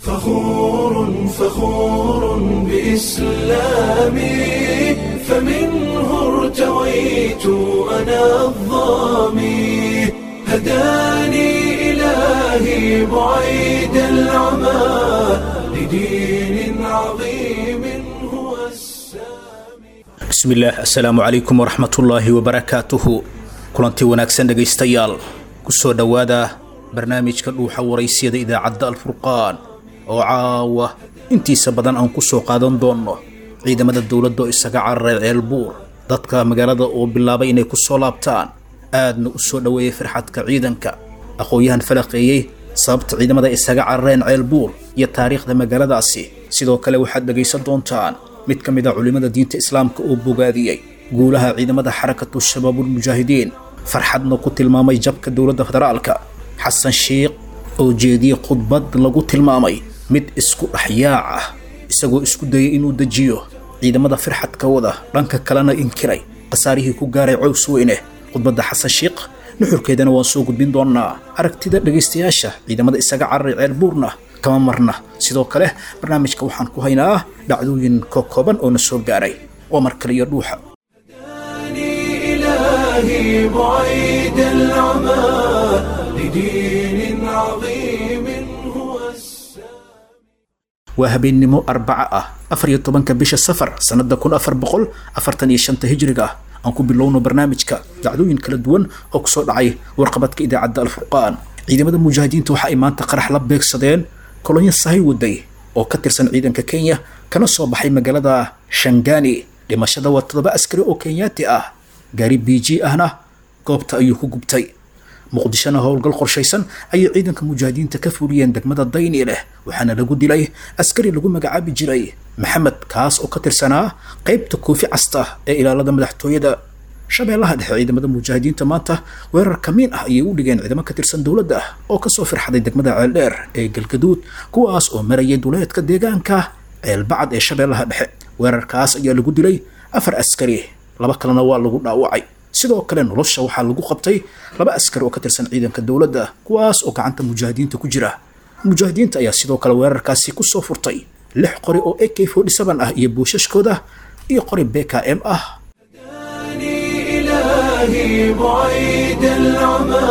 فخور فخور بإسلامي فمنه ارتويت أنا الظامي هداني إلهي بعيد العمى لدين عظيم هو السامي bismillaah assalaamu calaykum waraxmatullaahi wabarakaatuhu kulanti wanaagsan dhegaystayaal kusoo dhowaada barnaamijka dhuuxa waraysiyada idaacadda alfurqaan oo caawa intiisa badan aan ku soo qaadan doonno ciidamada dowladda oo isaga cararay ceelbuur dadka magaalada oo bilaabay inay ku soo laabtaan aadna u soo dhoweeyay farxadka ciidanka aqoon-yahan falaqeeyey sababta ciidamada isaga carareen ceelbuur iyo taariikhda magaaladaasi sidoo kale waxaad dhegaysan doontaan mid ka mid a culimmada diinta islaamka oo bogaadiyey guulaha ciidamada xarakatu shabaabulmujaahidiin farxadna ku tilmaamay jabka dowladda federaalka xasan shiikh oo jeediyey khudbad lagu tilmaamay mid isku dhexyaac ah isagoo isku dayay inuu dejiyo ciidamada firxadka wada dhanka kalena inkiray khasaarihii ku gaaray cows weyne khudbadda xasan shiikh nuxurkeedana waan soo gudbin doonaa aragtida dhegaystayaasha ciidamada isaga cararay ceelbuurna kama marna sidoo kale barnaamijka waxaan ku haynaa dhacdooyin kokooban oo na soo gaaray waa mar kale iyo dhuuxa هداني إلهي بعيد العمى لدين عظيم هو السامي waa habeennimo arbaca ah afar iyo tobanka bisha safar sannada kun afar boqol afartan iyo shanta hijriga ah aan ku bilowno barnaamijka dacdooyin kala duwan oo kusoo dhacay warqabadka idaacadda alfurqaan ciidamada mujaahidiinta waxa ay maanta qarax la beegsadeen kolonyo sahay waday oo ka tirsan ciidanka kenya kana soo baxay magaalada shangani dhimashada waa toddoba askari oo kenyaati ah gaari b g ahna goobta ayuu ku gubtay muqdishona howlgal qorshaysan ayay ciidanka mujaahidiinta ka fuliyeen degmada dayni leh waxaana lagu dilay askari lagu magacaabi jiray maxamed kaas oo ka tirsanaa qaybta koofi casta ee ilaalada madaxtooyada shabeellaha dhexe ciidamada mujaahidiinta maanta weerar kamiin ah ayay u dhigeen ciidamo ka tirsan dowladda oo kasoo firxaday degmada ceeldheer ee galgaduud kuwaas oo marayay duleedka deegaanka ceelbacad ee shabeellaha dhexe weerarkaas ayaa lagu dilay afar askari laba kalena waa lagu dhaawacay sidoo kale nolosha waxaa lagu qabtay laba askari oo ka tirsan ciidanka dowladda kuwaas oo gacanta mujaahidiinta ku jira mujaahidiinta ayaa sidoo kale weerarkaasi kusoo furtay lix qori oo ak forty seven ah iyo buushashkooda iyo qori b k m ah هداني إلهي بعيد العمى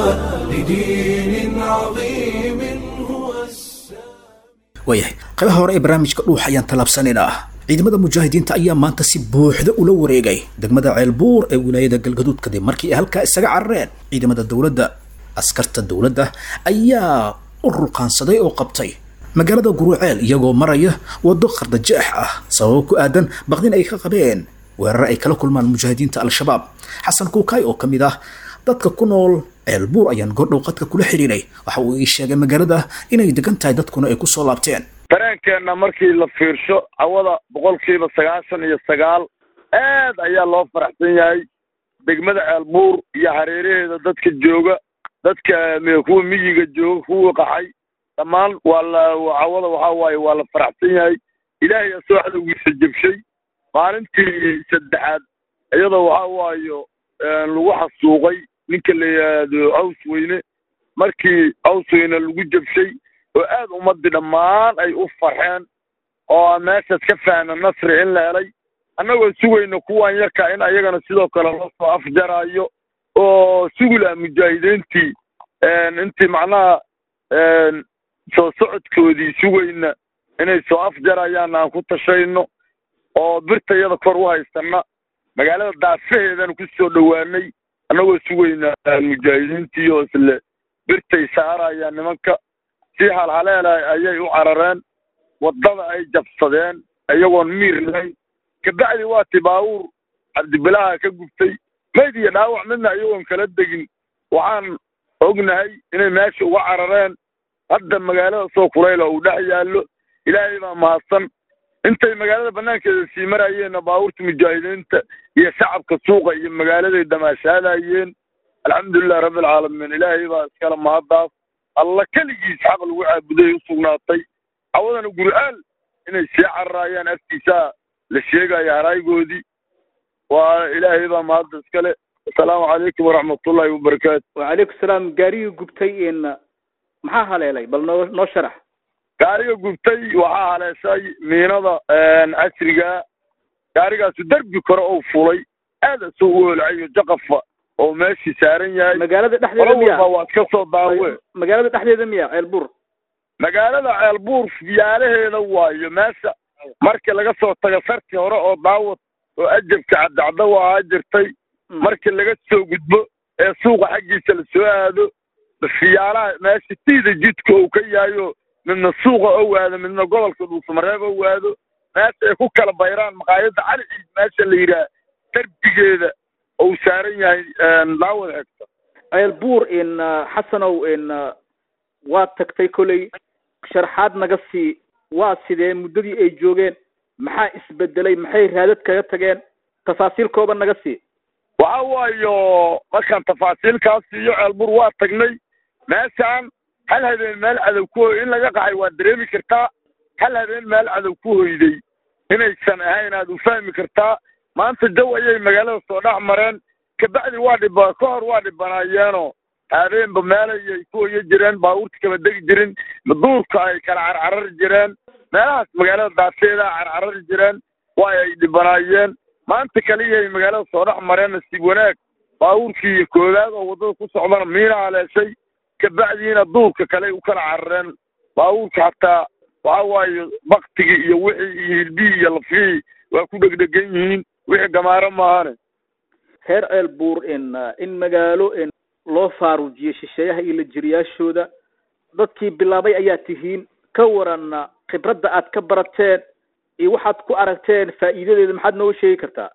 لدين عظيم هو السامي waayahay qaybaha hore ee barnaamijka dhuux ayaan tallaabsanaynaa ciidamada mujaahidiinta ayaa maanta si buuxda ula wareegay degmada ceelbuur ee wilaayada galgaduud kadib markii ay halkaa isaga carareen ciidamada dowladda askarta dowladda ayaa u ruqaansaday oo qabtay magaalada guruceel iyagoo maraya waddo qardajeex ah sababo ku aadan baqdin ay ka qabeen weerar ay kala kulmaan mujaahidiinta al-shabaab xasan kuukaay oo ka mid ah dadka ku nool ceelbuur ayaan goordhow qadka kula xidhiiray waxa uu ii sheegay magaalada inay degan tahay dadkuna ay ku soo laabteen dareenkeenna markii la fiirsho cawada boqolkiiba sagaashan iyo sagaal aad ayaa loo faraxsan yahay degmada ceelbuur iyo hareeraheeda dadka jooga dadka m- kuwa miyiga jooga kuwa qaxay dhammaan waa la cawada waxaa waaye waa la faraxsan yahay ilaahay asoo cadowgiisa jebshay maalintii saddexaad iyadoo waxaa waayo lagu xasuuqay ninka la yidhaahdo caws weyne markii caws weyne lagu jebshay oo aad ummadii dhammaan ay u farxeen oo aan meeshaas ka fahna nasri in la helay annagoo sugayna kuwan yarka in ayagana sidoo kale loo soo afjaraayo oo sugula mujaahidiintii intii macnaha soo socodkoodii sugayna inay soo afjarayaan aan ku tashayno oo birtayada kor u haysana magaalada daafaheedana ku soo dhowaanay annagoo sugayna mujaahidiintii oo isle birtay saarayaan nimanka si halhaleela ayay u carareen waddada ay jabsadeen iyagoon miir lahayn kabacdi waa ti baabuur cabdibilaha ka gubtay mayd iyo dhaawac midna iyagoon kala degin waxaan ognahay inay meesha uga carareen hadda magaalada soo kulayla uu dhex yaallo ilaahay baa mahadsan intay magaalada banaankeeda sii marayeenna baabuurta mujaahidiinta iyo shacabka suuqa iyo magaaladay damaashaadayeen alxamdulilahi rabbilcaalamiin ilaahay baa iskale mahaddaas alla keligiis xaq lagu caabuday u sugnaatay cawadana gur'aal inay sii cararaayaan afkiisaa la sheegaya haraygoodii waa ilaahay baa mahadda iskale asalaamu calaykum waraxmatullaahi wabarakaatu wacalaykum salaam gaarigii gubtay in maxaa haleelay bal noo noo sharax gaariga gubtay waxaa haleeshay miinada casriga gaarigaasu derbi kore oo fulay aad isoo u olcayo jaqafa oo meeshii saaran yahay magaalada dhexdeeda qolo miya walba waa iska soo daawe magaalada dhexdeeda miya ceelbuur magaalada ceelbuur fiyaalaheeda waayo meesha markii laga soo tago sarti hore oo daawad oo ajabka caddacdo waa jirtay markii laga soo gudbo ee suuqa xaggiisa la soo aado fiyaalaha meesha tiida jidka uu ka yahayo midna suuqa ou aado midna gobolka dhuusamareeb ou aado meesha ay ku kala bayraan maqaayadda cali ciid meesha la yidhaah derbigeeda ou saaran yahay daawad xigta ceelbuur in xasanow in waa tagtay koley sharxaad naga sii waa sidee muddadii ay joogeen maxaa isbedelay maxay raadad kaga tageen tafaasiil kooban naga sii waxa waayo markaan tafaasiilkaas siiyo ceelbur waa tagnay meeshaan hal habeen meel cadow ku hoy in laga qaxay waa dareemi kartaa hal habeen meel cadow ku hoyday inaysan ahayn aad u fahmi kartaa maanta jaw ayay magaalada soo dhex mareen kabacdi waa dhiba ka hor waa dhibanaayeenoo habeenba meelayay ku hoyo jireen baabuurta kama degi jirin duurka ay kala carcarari jireen meelahaas magaalada daafeeda carcarari jireen waa ay dhibanaayeen maanta kaliyay magaalada soo dhex mareen nasiib wanaag baabuurkii iyo koowaad oo waddada ku socdana miina haleeshay kabacdiina duurka kale u kala carareen baabuurka hataa waxa waaye baktigii iyo wixii iyo hilbihii iyo lafihii waa ku dhegdhegan yihiin wixii gamaaro maahane reer ceelbuur in in magaalo in loo faaruujiyey shisheeyaha iyo lajiriyaashooda dadkii bilaabay ayaa tihiin ka waran khibradda aad ka barateen iyo waxaad ku aragteen faa'iidadeeda maxaad nooga sheegi kartaa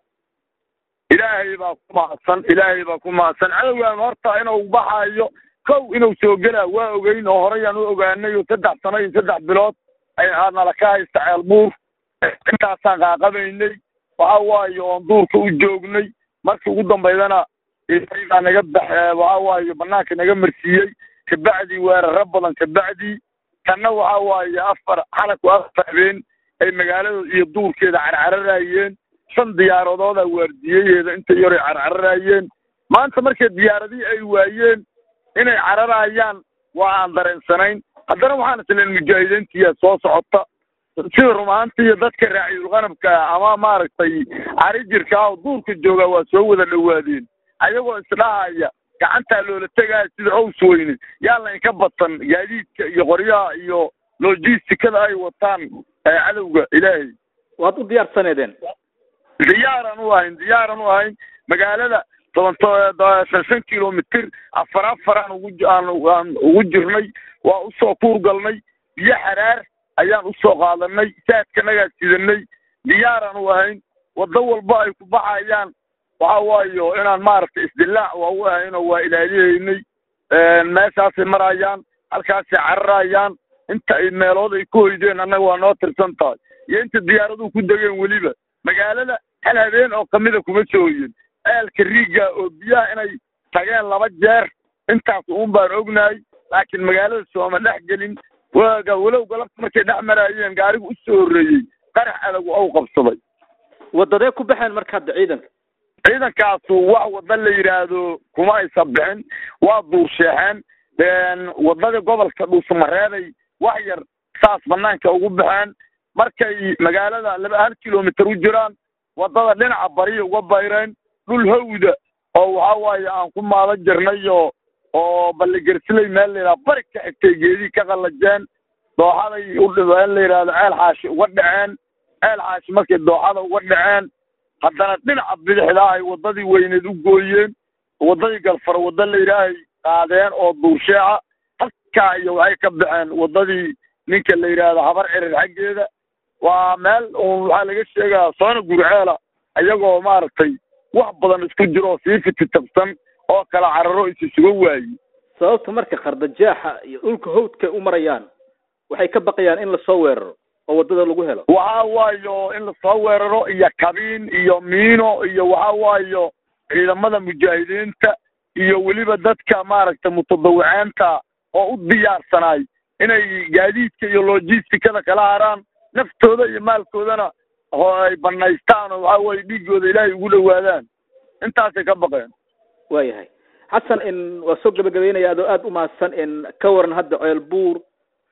ilaahay baa ku mahadsan ilaahay baa ku mahadsan cadowgaan horta inuu baxaayo kow inuu soo gelaa waa ogeyn oo horeyaan u ogaanay oo saddex sano iyo saddex bilood aadnala ka haysta ceelbuur intaasaan qaaqabaynay waxa waaye oon duurka u joognay markii ugu dambaydana baa naga bax waxa waaye banaanka naga marsiiyey kabacdi weeraro badan kabacdi tanna waxa waaye afar xalaku afar habeen ay magaalada iyo duurkeeda carcararayeen shan diyaaradooda waardiyayeeda inta yaray carcararayeen maanta markay diyaaradihii ay waayeen inay cararayaan waa aan dareensanayn haddana waxaan isleen mujaahidiintiya soo socota sida rumaanti iyo dadka raaciyulqanabka ama maaragtay cari jirka oo duurka jooga waa soo wada dhowaadeen ayagoo isdhahaya gacantaa loola tegaya sida ows weyne yaa laynka badsan gaadiidka iyo qoryaha iyo logisticada ay wataan cadowga ilaahay waad u diyaarsaneedeen diyaaran u ahayn diyaaran u ahayn magaalada toban shan shan kilomitr afar afar aan ugu aan aan ugu jirnay waa usoo kuur galnay biyo xaraar ayaan usoo qaadanay saadkanagaa sidanay diyaaraan u ahayn waddo walba ay ku baxayaan waxa waayo inaan maaragtay isdilaac waa u ahaynoo waa ilaaliyeynay meeshaasay marayaan halkaasay cararayaan inta ay meelood ay ku hoydeen annaga waa noo tirsan tahay iyo inta diyaaraduhu ku degeen weliba magaalada hal habeen oo kamida kuma soo hoyen ceelka riiga oo biyaha inay tageen laba jeer intaas uun baan ognahay laakiin magaalada sooma dhex gelin waaga walow galabta markay dhex maraayeen gaarigu u soo horreeyey qarax adagu ou qabsaday wadadee ku baxeen marka hadda ciidanka ciidankaasu wax wadda la yidhaahdo kuma aysan bixin waa duursheexeen waddadii gobolka dhuusamareeday wax yar saas banaanka ugu baxeen markay magaalada laba hal kilomitr u jiraan waddada dhinaca bariya uga bayreen dhul hawda oo waxa waaye aan ku maadan jirnay oo oo balligersilay meel layidhaha bari ka xigtay geedii ka qallajeen dooxaday u dhibeen la yidhahdo ceel xaashi uga dhaceen ceel xaashi markay dooxada uga dhaceen haddana dhinaca bidixda ay waddadii weyneed u gooyeen waddadii galfar wadda la yidhaahay qaadeen oo duursheeca halkaa iyo waxay ka baxeen waddadii ninka la yidhaahdo habar cirir xaggeeda waa meel uun waxaa laga sheegaa soona gurceela iyagoo maaragtay wax badan isku jiro oo sii fititabsan oo kala cararo is isuga waaye sababta marka khardajaaxa iyo dhulka hawdka u marayaan waxay ka baqayaan in lasoo weeraro oo waddada lagu helo waxa waayo in lasoo weeraro iyo kabiin iyo miino iyo waxa waayo ciidamada mujaahidiinta iyo weliba dadka maaragtay mutadawiceenta oo u diyaarsanaay inay gaadiidka iyo logisticada kala haraan naftooda iyo maalkoodana ay banaystaan oo waxa weye dhiigooda ilaahay ugu dhawaadaan intaasay ka baqeen waayahay xasan in waa soo gabagabeynaya adoo aada u mahadsan in ka waran hadda ceel buur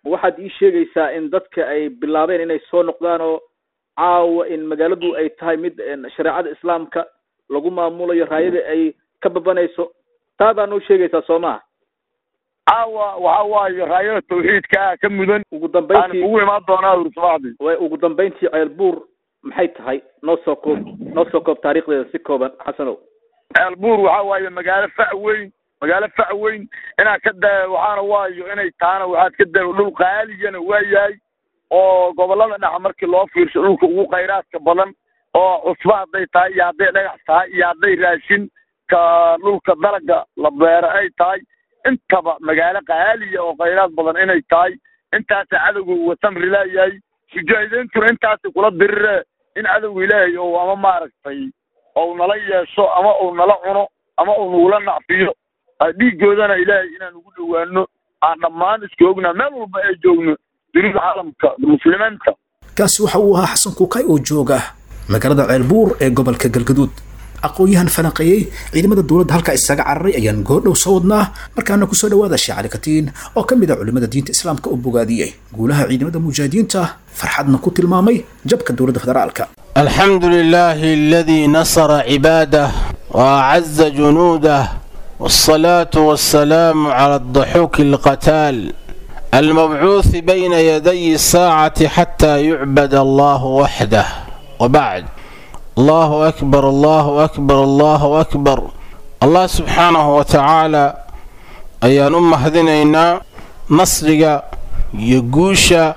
waxaad ii sheegaysaa in dadka ay bilaabeen inay soo noqdaan oo caawa in magaaladu ay tahay mid shareecada islaamka lagu maamulayo raayada ay ka babanayso taa baa noo sheegaysaa soo maha caawa waxa waaye raayada tawxiidka ka mudan ugu aan dambeyntii ugu imaan doonaa ur subaxdii way ugu dambeyntii ceelbuur maxay tahay noo soo koob noo soo koob taariikhdeeda si kooban xasanow ceelbuur waxa waaye magaalo fac weyn magaalo fac weyn inaad ka da waxaana waayo inay taana waxaad ka da dhul qaaligana waa yahay oo gobolada dhexa markii loo fiirsho dhulka ugu khayraadka badan oo cusbo hadday tahay iyo hadday dhagax tahay iyo hadday raashin ka dhulka dalaga la beero ay tahay intaba magaalo qaaliya oo khayraad badan inay tahay intaasa cadowga uga samri laayahay mujaahidiintuna intaasi kula dirire in cadowga ilaahay ou ama maaragtay ou nala yeesho ama uu nala cuno ama uu nagula nacfiyo dhiigoodana ilaahay inaan ugu dhowaano aan dhammaan iska ognaa meel walba ay joogno dunida caalamka muslimiinta kaasi waxa uu ahaa xasan kuukay oo jooga magaalada ceelbuur ee gobolka galgaduud aqoon-yahan falanqeeyey ciidamada dowladda halkaa isaga cararay ayaan goordhow soo wadnaa markaana kusoo dhawaada sheekh cali katiin oo ka mid ah culimmada diinta islaamka oo bogaadiyey guulaha ciidamada mujaahidiinta farxadna ku tilmaamay jabka dowladda federaalka الحمد لله الذي نصر عباده وأعز جنوده والصلاة والسلام على الضحوك القتال المبعوث بين يدي الساعة حتى يعبد الله وحده وبعد الله أكبر الله أكبر الله أكبر الله سبحانه وتعالى أيان أم هذنينا نصرق يقوش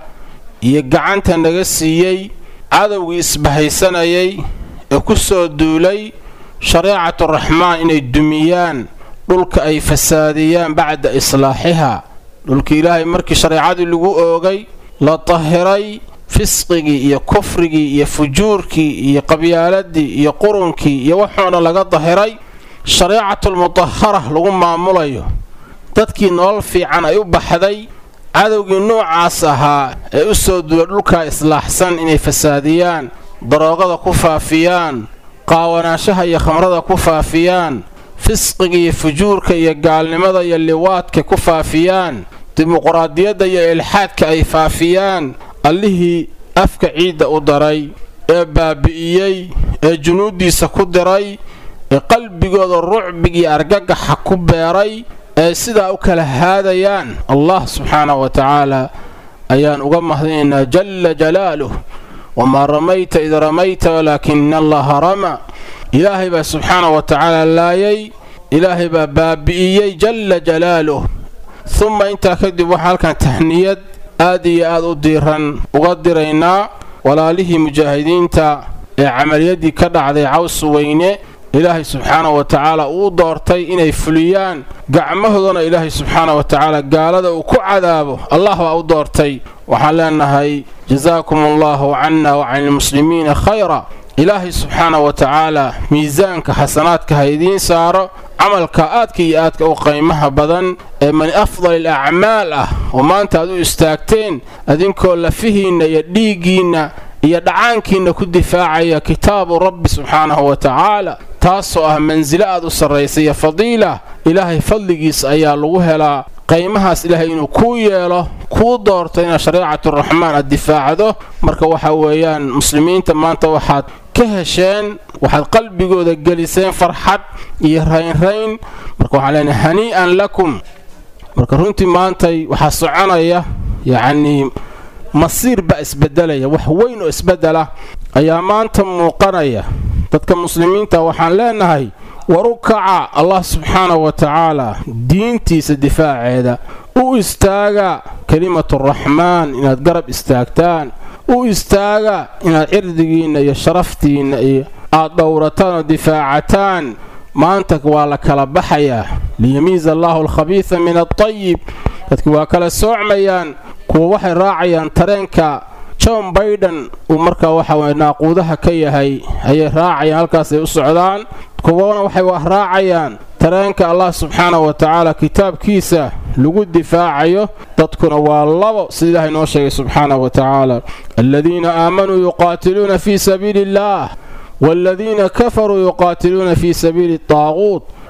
يقعنت نغسيي cadowgii isbahaysanayay ee ku soo duulay shareecatu raxmaan inay dumiyaan dhulka ay fasaadiyaan bacda islaaxiha dhulka ilaahay markii shareecadii lagu oogay la tahiray fisqigii iyo kufrigii iyo fujuurkii iyo qabyaaladii iyo qurunkii iyo waxuuna laga dahiray shareecatulmutahara lagu maamulayo dadkii nolol fiican ay u baxday cadowgii noocaas ahaa ee u soo duula dhulkaa islaaxsan inay fasaadiyaan daroogada ku faafiyaan qaawanaanshaha iyo khamrada ku faafiyaan fisqiga iyo fujuurka iyo gaalnimada iyo liwaadka ku faafiyaan dimuquraadiyadda iyo ilxaadka ay faafiyaan allihii afka ciidda u daray ee baabi'iyey ee junuuddiisa ku diray ee qalbigooda rucbigii argagaxa ku beeray ee sidaa u kala haadayaan allah subxaanahu wa tacaala ayaan uga mahadinaynaa jalla jalaaluh wamaa ramayta id ramayta walaakina allaha rama ilaahay baa subxaanahu wa tacaala laayay ilaahay baa baabi'iyey jalla jalaaluh humma intaa kadib waxaa halkan tahniyad aad iyo aad u diiran uga diraynaa walaalihii mujaahidiinta ee camaliyaddii ka dhacday caws weyne ilaahay subxaanahu wa tacaala uu doortay inay fuliyaan gacmahoodana ilaahay subxaana wa tacaala gaalada uu ku cadaabo allah baa u doortay waxaan leenahay jasaakum allahu canna wa can ilmuslimiina khayra ilaahay subxaana wa tacaala miisaanka xasanaadka ha idiin saaro camalka aadka iyo aadka u qiimaha badan ee min afdal alacmaal ah oo maanta aad u istaagteen adinkoo lafihiinna iyo dhiiggiinna iyo dhacaankiinna ku difaacaya kitaabu rabbi subxaanahu wa tacaala taasoo ah mansilo aad u sarraysa iyo fadiila ilaahay fadligiis ayaa lagu helaa qaymahaas ilaahay inuu kuu yeelo kuu doorto inaad shareecaturaxmaan aad difaacdo marka waxa weeyaan muslimiinta maanta waxaad ka hesheen waxaad qalbigooda geliseen farxad iyo raynrayn marka waxaan leenahay hanii'an lakum marka runtii maantay waxaa soconaya yacnii masiir baa isbedelaya wax weyn oo isbedela ayaa maanta muuqanaya dadka muslimiinta waxaan leenahay waru kaca allah subxaanahu wa tacaala diintiisa difaaceeda u istaaga kelimaturaxmaan inaad garab istaagtaan u istaaga inaad cirdigiinna iyo sharaftiinna iyo aad dhowrataan oo difaacataan maanta waa la kala baxayaa liyamiiza allaahu alkhabiisa min altayib dadki waa kala soocmayaan kuwa waxay raacayaan tareenka john baiden uu markaa waxa naaquudaha ka yahay ayay raacayaan halkaasay u socdaan kuwana waxay raacayaan tareenka allah subxaanahu wa tacaala kitaabkiisa lagu difaacayo dadkuna waa labo sida ilaahay noo sheegay subxaanahu wa tacaala aladiina aamanuu yuqaatiluuna fii sabiili illaah waaladiina kafaruu yuqaatiluuna fii sabiili taaquut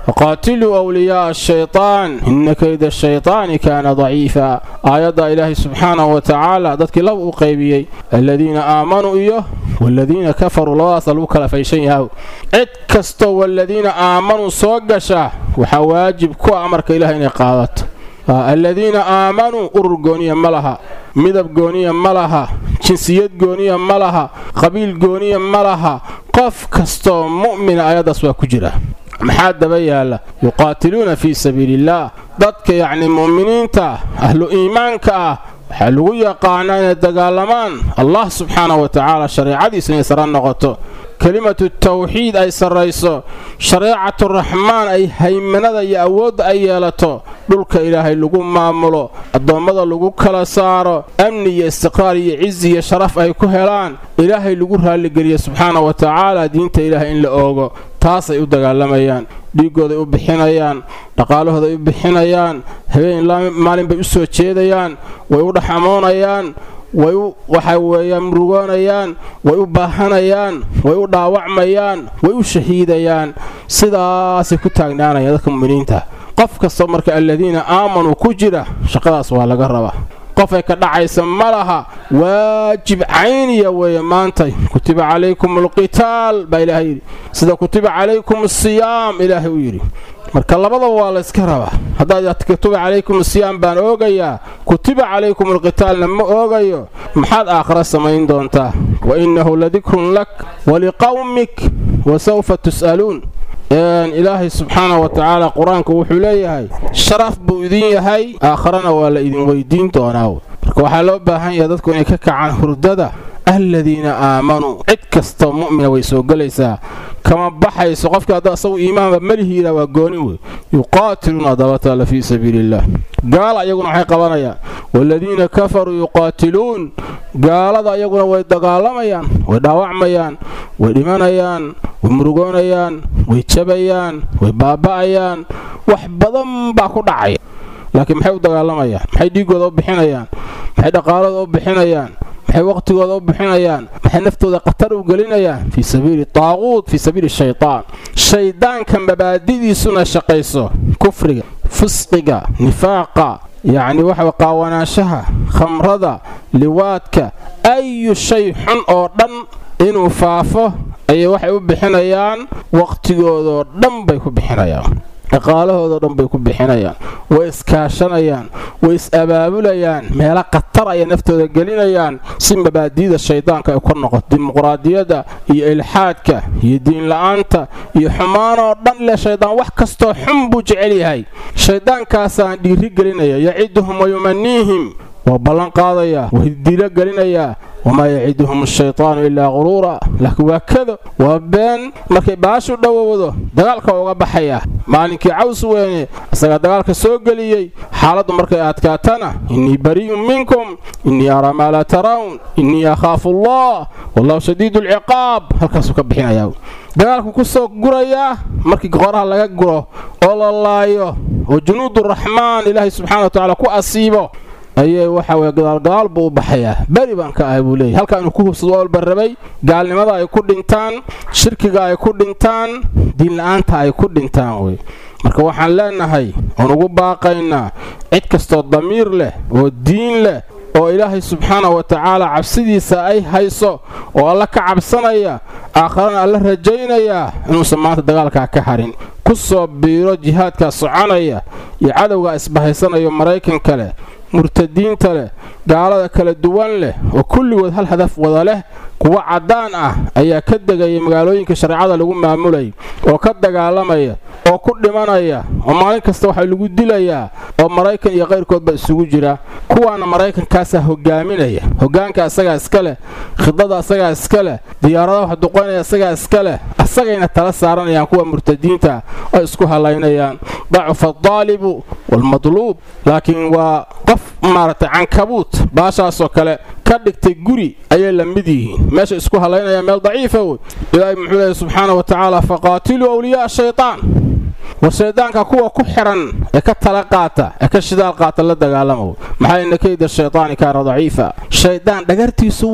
waqaatiluu awliyaaa ashaytaan ina kayda ashaytaani kaana daciifa aayadda ilaahay subxaanahu wa tacaala dadkii laba u qaybiyey aladiina aamanuu iyo waladiina kafaruu labadaasa lagu kala fayshan yahaw cid kastoo waladiina aamanuu soo gasha waxaa waajib ku ah amarka ilaah inay qaadato aladiina aamanuu urur gooniya ma laha midab gooniya ma laha jinsiyad gooniya ma laha qabiil gooniya ma laha qof kastoo mu'mina ayaddaas waa ku jira maxaa daba yaalla yuqaatiluuna fii sabiiliillaah dadka yacni mu'miniinta ahlu iimaanka ah waxaa lagu yaqaanaa inay dagaalamaan allah subxaanahu wa tacaala shareecadiisa inay sara noqoto kelimatu tawxiid ay sarrayso shareecatu raxmaan ay haymanada iyo awoodda ay yeelato dhulka ilaahay lagu maamulo addoommada lagu kala saaro amni iyo istiqraar iyo cizi iyo sharaf ay ku helaan ilaahay lagu raalligeliyo subxaana wa tacaala diinta ilaahay in la oogo taasay u dagaalamayaan dhiiggooday u bixinayaan dhaqaalahooday u bixinayaan habeen maalin bay u soo jeedayaan way u dhaxamoonayaan way u waxa weeyaan murugoonayaan way u baahanayaan way u dhaawacmayaan way u shahiidayaan sidaasay ku taagnaanayaan dadka mu'miniinta qof kastoo marka aladiina aamanuu ku jira shaqadaas waa laga rabaa qofay ka dhacaysa ma laha waajib cayniya weeye maantay kutiba calaykum alqitaal baa ilaahay yidhi sida kutiba calaykum asiyaam ilaahay u yidhi marka labadaba waa layska rabaa haddaad kutiba calaykum asiyaam baan oogayaa kutiba calaykum alqitaalna ma oogayo maxaad aakhira samayn doontaa wa innahu ladikrun lak waliqawmik wa sawfa tus'aluun ilaahay subxaana wa tacaala qur-aanku wuxuu leeyahay sharaf buu idin yahay aakharana waa la idin weydiin doonaa marka waxaa loo baahan yahay dadku inay ka kacaan hurdada aladiina aamanuu cid kastoo mu'mina way soo gelaysaa kama baxayso qofka hadda asagu iimaanba malihiina waa gooni wey yuqaatiluuna dabataala fii sabiili illah gaala iyaguna waxay qabanayaan waaladiina kafaruu yuqaatiluun gaalada iyaguna way dagaalamayaan way dhaawacmayaan way dhimanayaan way murugoonayaan way jabayaan way baaba'ayaan wax badan baa ku dhacaya laakiin maxay u dagaalamayaan maxay dhiiggooda u bixinayaan maxay dhaqaalada u bixinayaan maxay waqtigooda u bixinayaan maxay naftooda khatar u gelinayaan fii sabiili taaquud fii sabiili shaytaan shayddaanka mabaadidiisuna shaqayso kufriga fisqiga nifaaqa yacni waxa qaawanaanshaha khamrada liwaadka ayu shay xun oo dhan inuu faafo ayay waxay u bixinayaan waqtigoodoo dhan bay ku bixinayaan dhaqaalahoodao dhan bay ku bixinayaan way iskaashanayaan way is-abaabulayaan meelo khatar ayay naftooda gelinayaan si mabaadi'da shaydaanka ay kor noqoto dimuqraadiyadda iyo ilxaadka iyo diinla'aanta iyo xumaanoo dhan leh shaydaan wax kastoo xun buu jecel yahay shayddaankaasaan dhiiri gelinaya yaciduhum wayumaniihim waa ballan qaadayaa waa dilo gelinayaa wamaa yaciduhum ashaytaanu ilaa quruura laakiin waa kado waa been markay baashu dhowowdo dagaalka uga baxaya maalinkii caws weyne isagaa dagaalka soo geliyey xaaladdu markay adkaatana innii bari'un minkum innii araa maa laa tarawn innii akhaafu allah wallahu shadiidu alciqaab halkaasuu ka bixinayaa dagaalku ku soo gurayaa markii qoraha laga guro oo la laayo oo junuuduraxmaan ilaahay subxana wa tacaala ku asiibo ayay waxa weye gadaalgadaal buu u baxayaa beri baan ka ahay buu leeyahy halkaa inuu ku hubsado walba rabay gaalnimada ay ku dhintaan shirkiga ay ku dhintaan diinla'aanta ay ku dhintaan wey marka waxaan leenahay oon ugu baaqaynaa cid kastoo damiir leh oo diin leh oo ilaahay subxaana wa tacaala cabsidiisa ay hayso oo alla ka cabsanaya aakharana alla rajaynayaa inuusan maanta dagaalkaa ka harin ku soo biiro jihaadkaa soconaya iyo cadowgaa isbahaysanayo maraykanka leh murtadiinta leh gaalada kala duwan leh oo kulligood hal hadaf wada leh kuwa caddaan ah ayaa ka degaya magaalooyinka shareecada lagu maamulay oo ka dagaalamaya oo ku dhimanaya oo maalin kasta waxaa lagu dilayaa oo maraykan iyo qayrkoodba isugu jira kuwaana maraykankaasaa hogaaminaya hogaanka asagaa iska leh khidada asagaa iska leh diyaaradaha wax duqaynaya asagaa iska leh asagayna tala saaranayaan kuwa murtadiinta oo isku halaynayaan dacufa adaalibu waalmadluub laakiin waa qof maaragtay cankabuut baashaasoo kale ka dhigtay guri ayay la mid yihiin meesha isku halaynayaan meel daciifa wey ilaahay muxuu leeyahy subxaana wa tacaala faqaatiluu awliya'a shaytaan war shayddaanka kuwa ku xiran ee ka tala qaata ee ka shidaal qaata la dagaalama maxaa ina kayda shaytaani kaana daciifa shayddaan dhagartiisu waay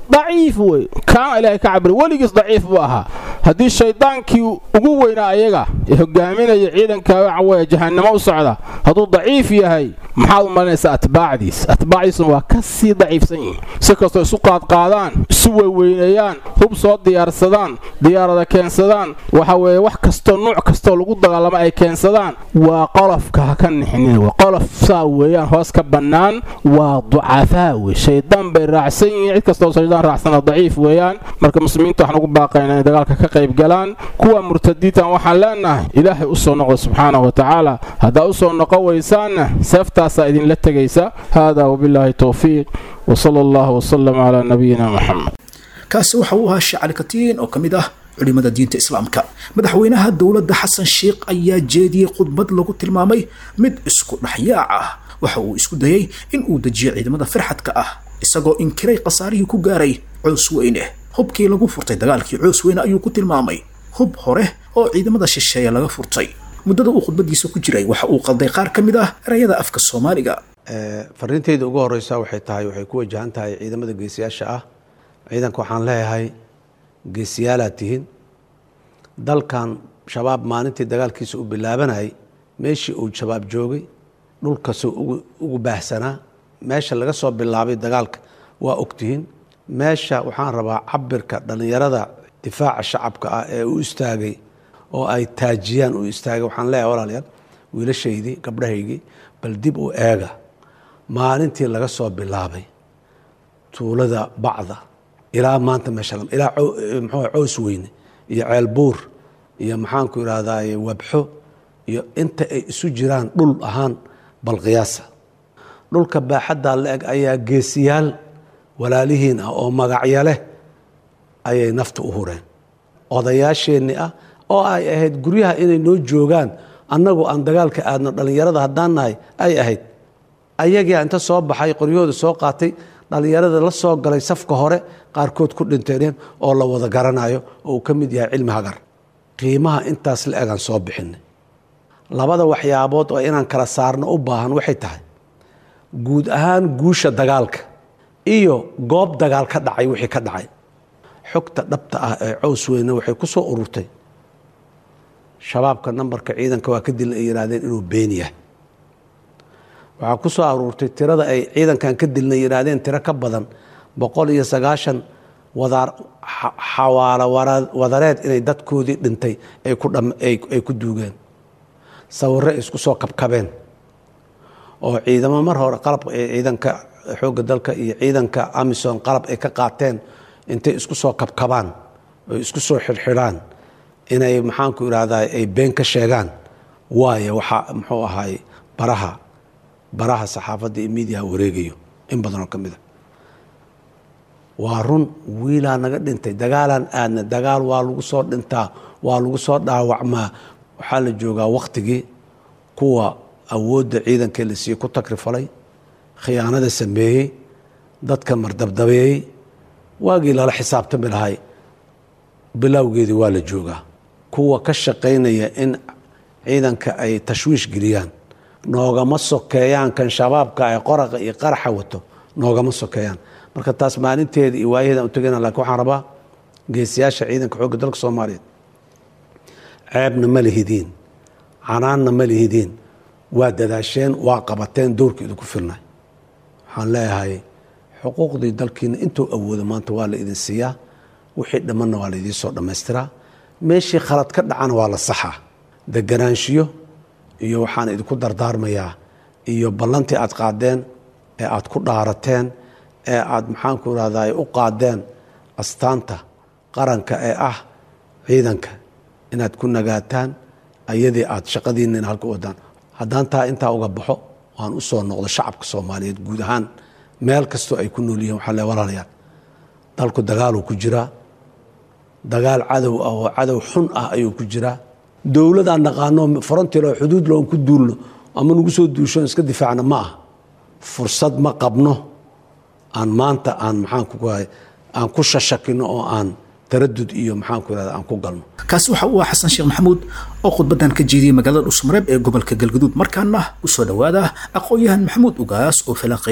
daciif wey kaana ilaahay ka cabira weligiis daciif buu ahaa haddii shaydaankii ugu weynaa ayaga ee hogaaminaya ciidanka waxa weeye jahannamo u socda hadduu daciif yahay maxaad u malinaysaa atbaacdiis atbaacdiisuna waa ka sii daciifsan yihiin si kastoo isu qaadqaadaan isu weyweyneeyaan hub soo diyaarsadaan diyaarada keensadaan waxa weeye wax kastoo nuuc kastoo lagu dagaalamo ay keensadaan waa qolofka ha ka nixinin w qolof saa weeyaan hoos ka bannaan waa ducafaa wey shaydaan bay raacsan yihiin cid kastoo shaydaan raacsana daciif weeyaan marka muslimiinta waxaan ugu baaqaynaa inay dagaalka ka qayb galaan kuwa murtadiintan waxaan leenahay ilaahay u soo noqda subxaanahu wa tacaala haddaa u soo noqon weysaanna seeftaasaa idinla tegaysa haadaa wabilaahi towfiiq wsala allahu wsalam calaa nabiyina moxamed kaasi waxa uu ahaa sheekh cali katiin oo ka mid ah culimada diinta islaamka madaxweynaha dowladda xasan sheikh ayaa jeediyey khudbad lagu tilmaamay mid isku dhexyaac ah waxa uu isku dayey in uu dejiyo ciidamada farxadka ah isagoo inkiray khasaarihii ku gaaray coos weyne hubkii lagu furtay dagaalkii coos weyne ayuu ku tilmaamay hub hore oo ciidamada shisheeye laga furtay muddada uu khudbadiisa ku jiray waxa uu qalday qaar ka mid ah erayada afka soomaaliga fariinteyda ugu horeysa waxay tahay waxay ku wajahan tahay ciidamada geesiyaasha ah ciidanka waxaan leeyahay geesiyaalaad tihiin dalkan shabaab maalintii dagaalkiisa u bilaabanayay meeshii uu shabaab joogay dhulkasoo ugu baahsanaa meesha laga soo bilaabay dagaalka waa ogtihiin meesha waxaan rabaa cabirka dhallinyarada difaaca shacabka ah ee u istaagay oo ay taajiyaan u istaagay waxaan leeyahay walaalayaal wiilashaydii gabdhahaygii bal dib u eega maalintii laga soo bilaabay tuulada bacda ilaa maanta meesha ilaa mxuu cows weyne iyo ceelbuur iyo maxaanku idhaahdaye wabxo iyo inta ay isu jiraan dhul ahaan balqiyaasa dhulka baaxaddaa la eg ayaa geesiyaal walaalihiin ah oo magacyo leh ayay nafta u hureen odayaasheenni ah oo ay ahayd guryaha inay noo joogaan annagu aan dagaalka aadno dhallinyarada haddaan nahay ay ahayd ayagia inta soo baxay qoryahooda soo qaatay dhallinyarada la soo galay safka hore qaarkood ku dhinteen oo la wada garanayo oo uu ka mid yahay cilmi hagar qiimaha intaas la egaan soo bixinay labada waxyaabood oo inaan kala saarno u baahan waxay tahay guud ahaan guusha dagaalka iyo goob dagaal ka dhacay wixii ka dhacay xogta dhabta ah ee cows weyne waxay ku soo ururtay shabaabka nambarka ciidanka waa ka dil ay yidhaahdeen inuu been yahay waxaa ku soo aruurtay tirada ay ciidankan ka dilna yidhaahdeen tiro ka badan boqol iyo sagaashan wadaar xawaalo wadareed inay dadkoodii dhintay ay ku duugeen sawirro ay isku soo kabkabeen oo ciidamo mar hore qalab ciidanka xoogga dalka iyo ciidanka amison qalab ay ka qaateen intay isku soo kabkabaan oy isku soo xidhxidhaan inay maxaanku idhahdaa ay been ka sheegaan waayo waxaa muxuu ahaay baraha baraha saxaafadda iyo miidiyaha wareegayo in badanoo ka mid a waa run wiilaa naga dhintay dagaalaan aadna dagaal waa lagu soo dhintaa waa lagu soo dhaawacmaa waxaa la joogaa wakhtigii kuwa awoodda ciidankee la siiyey ku takrifalay khiyaanada sameeyey dadka mardabdabeeyey waagii lala xisaabtami lahay bilowgeedii waa la joogaa kuwa ka shaqaynaya in ciidanka ay tashwiish geliyaan noogama sokeeyaan kan shabaabka ay qoraqa iyo qaraxa wato noogama sokeeyaan marka taas maalinteeda iyo waayaheeda u tegana lakin waxaan rabaa geesiyaasha ciidanka xoogga dalka soomaaliyeed ceebna ma lihidiin canaanna ma lihidiin waa dadaasheen waa qabateen dowrka idinku filnay waxaan leeyahay xuquuqdii dalkiina intuu awoodo maanta waa la idin siiyaa wixii dhammanna waa la idiin soo dhammaystiraa meeshii khalad ka dhacana waa la saxaa deganaanshiyo iyo waxaan idinku dardaarmayaa iyo ballantii aad qaadeen ee aad ku dhaarateen ee aad maxaanku irahdaa u qaadeen astaanta qaranka ee ah ciidanka inaad ku nagaataan ayadii aad shaqadiinna in halka wadaan haddaan taa intaa uga baxo waan u soo noqdo shacabka soomaaliyeed guud ahaan meel kastoo ay ku nool yihiin waxaa le walaalayaal dalku dagaaluu ku jiraa dagaal cadow ah oo cadow xun ah ayuu ku jiraa dowladaan naqaano frontier xuduud loon ku duulno ama nagu soo duusho iska difaacna ma ah fursad ma qabno aan maanta aan maxaanku aan ku shashakino oo aan taradud iyo maxaanku irahda aan ku galno kaasi waxa uu ah xasan sheekh maxamuud oo khudbadan ka jeediyey magaalada dhusmareeb ee gobolka galgaduud markaana u soo dhowaada aqoon-yahan maxamuud ugaas oo falanqeeyey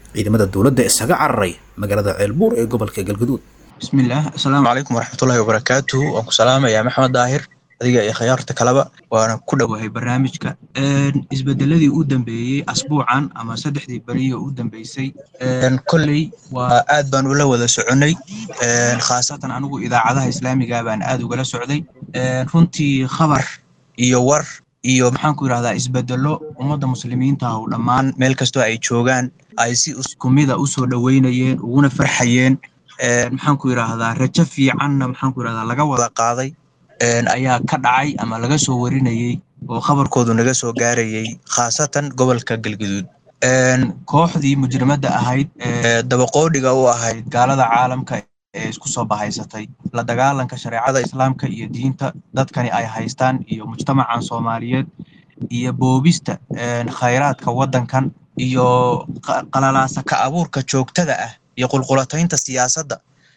ciidamada dowladda isaga cararay magaalada ceelbuur ee gobolka galgaduud bismillaah assalaamu calaykum waraxmatullaahi wabarakaatuhu waan ku salaamayaa maxamed daahir adiga iyo khiyaarta kaleba waana ku dhowahay barnaamijka isbedeladii u dambeeyey asbuucan ama saddexdii beriyo u dambeysay kolley waa aad baan ula wada soconay khaasatan anigu idaacadaha islaamiga baan aad ugala socday runtii khabar iyo war iyo maxaanku yidhahdaa isbedelo ummadda muslimiinta ah oo dhammaan meel kastoo ay joogaan ay si iskumida usoo dhoweynayeen uguna farxayeen maxaanku yidhaahdaa rajo fiicanna maxaanku yidhahdaa laga wada qaaday ayaa ka dhacay ama laga soo warinayey oo khabarkoodu naga soo gaarayey khaasatan gobolka galguduud kooxdii mujrimadda ahayd dabaqoodhiga u ahayd gaalada caalamka ee isku soo bahaysatay la dagaalanka shareecada islaamka iyo diinta dadkani ay haystaan iyo mujtamacan soomaaliyeed iyo boobista khayraadka waddankan iyo qalalaasa ka abuurka joogtada ah iyo qulqulataynta siyaasadda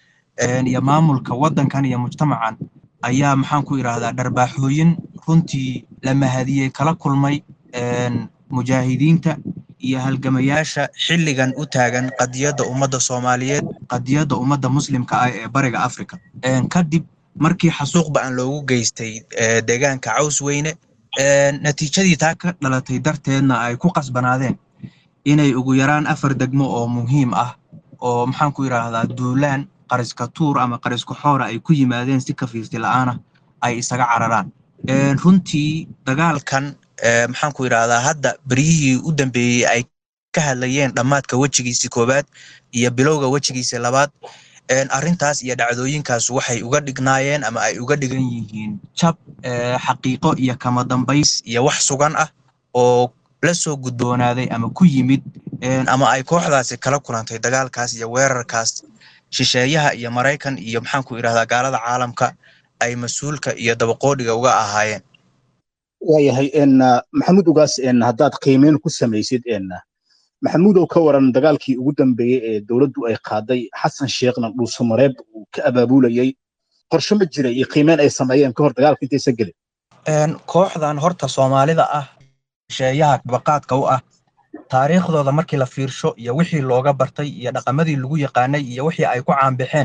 iyo maamulka waddankan iyo mujtamacan ayaa maxaan ku idhaahdaa dharbaaxooyin runtii la mahadiyey kala kulmay mujaahidiinta iyo halgamayaasha xilligan u taagan qadiyadda ummadda soomaaliyeed qadiyadda ummadda muslimka ah ee bariga africa kadib markii xasuuqba aan loogu geystay deegaanka caws weyne natiijadii taa ka dhalatay darteedna ay ku qasbanaadeen inay ugu yaraan afar degmo oo muhiim ah oo maxaan ku idhaahdaa duulaan qariska tuur ama qariska xoora ay ku yimaadeen si kafiirti la'aana ay isaga cararaan runtii dagaalkan maxaan ku idhaahdaa hadda beryihii u dambeeyey ay ka hadlayeen dhammaadka wejigiisii koowaad iyo bilowga wejigiisii labaad arrintaas iyo dhacdooyinkaas waxay uga dhignaayeen ama ay uga dhigan yihiin jab xaqiiqo iyo kama dambays iyo wax sugan ah oo la soo gudboonaaday ama ku yimid ama ay kooxdaasi kala kulantay dagaalkaas iyo weerarkaas shisheeyaha iyo maraykan iyo maxaan ku idhahdaa gaalada caalamka ay mas-uulka iyo dabaqoodhiga uga ahaayeen waayahay maxamuud ugaas haddaad qiimeyn ku samaysid maxamuudow ka waran dagaalkii ugu dambeeyey ee dowladdu ay qaaday xasan sheekhna dhuusamareeb uu ka abaabulayey qorshe ma jira iyo qiimeyn ay sameeyeen ka hor dagaalka intaysan gelin kooxdan horta soomaalida ah shisheeyaha baqaadka u ah taariikhdooda markii la fiirsho iyo wixii looga bartay iyo dhaqamadii lagu yaqaanay iyo wixii ay ku caanbixeen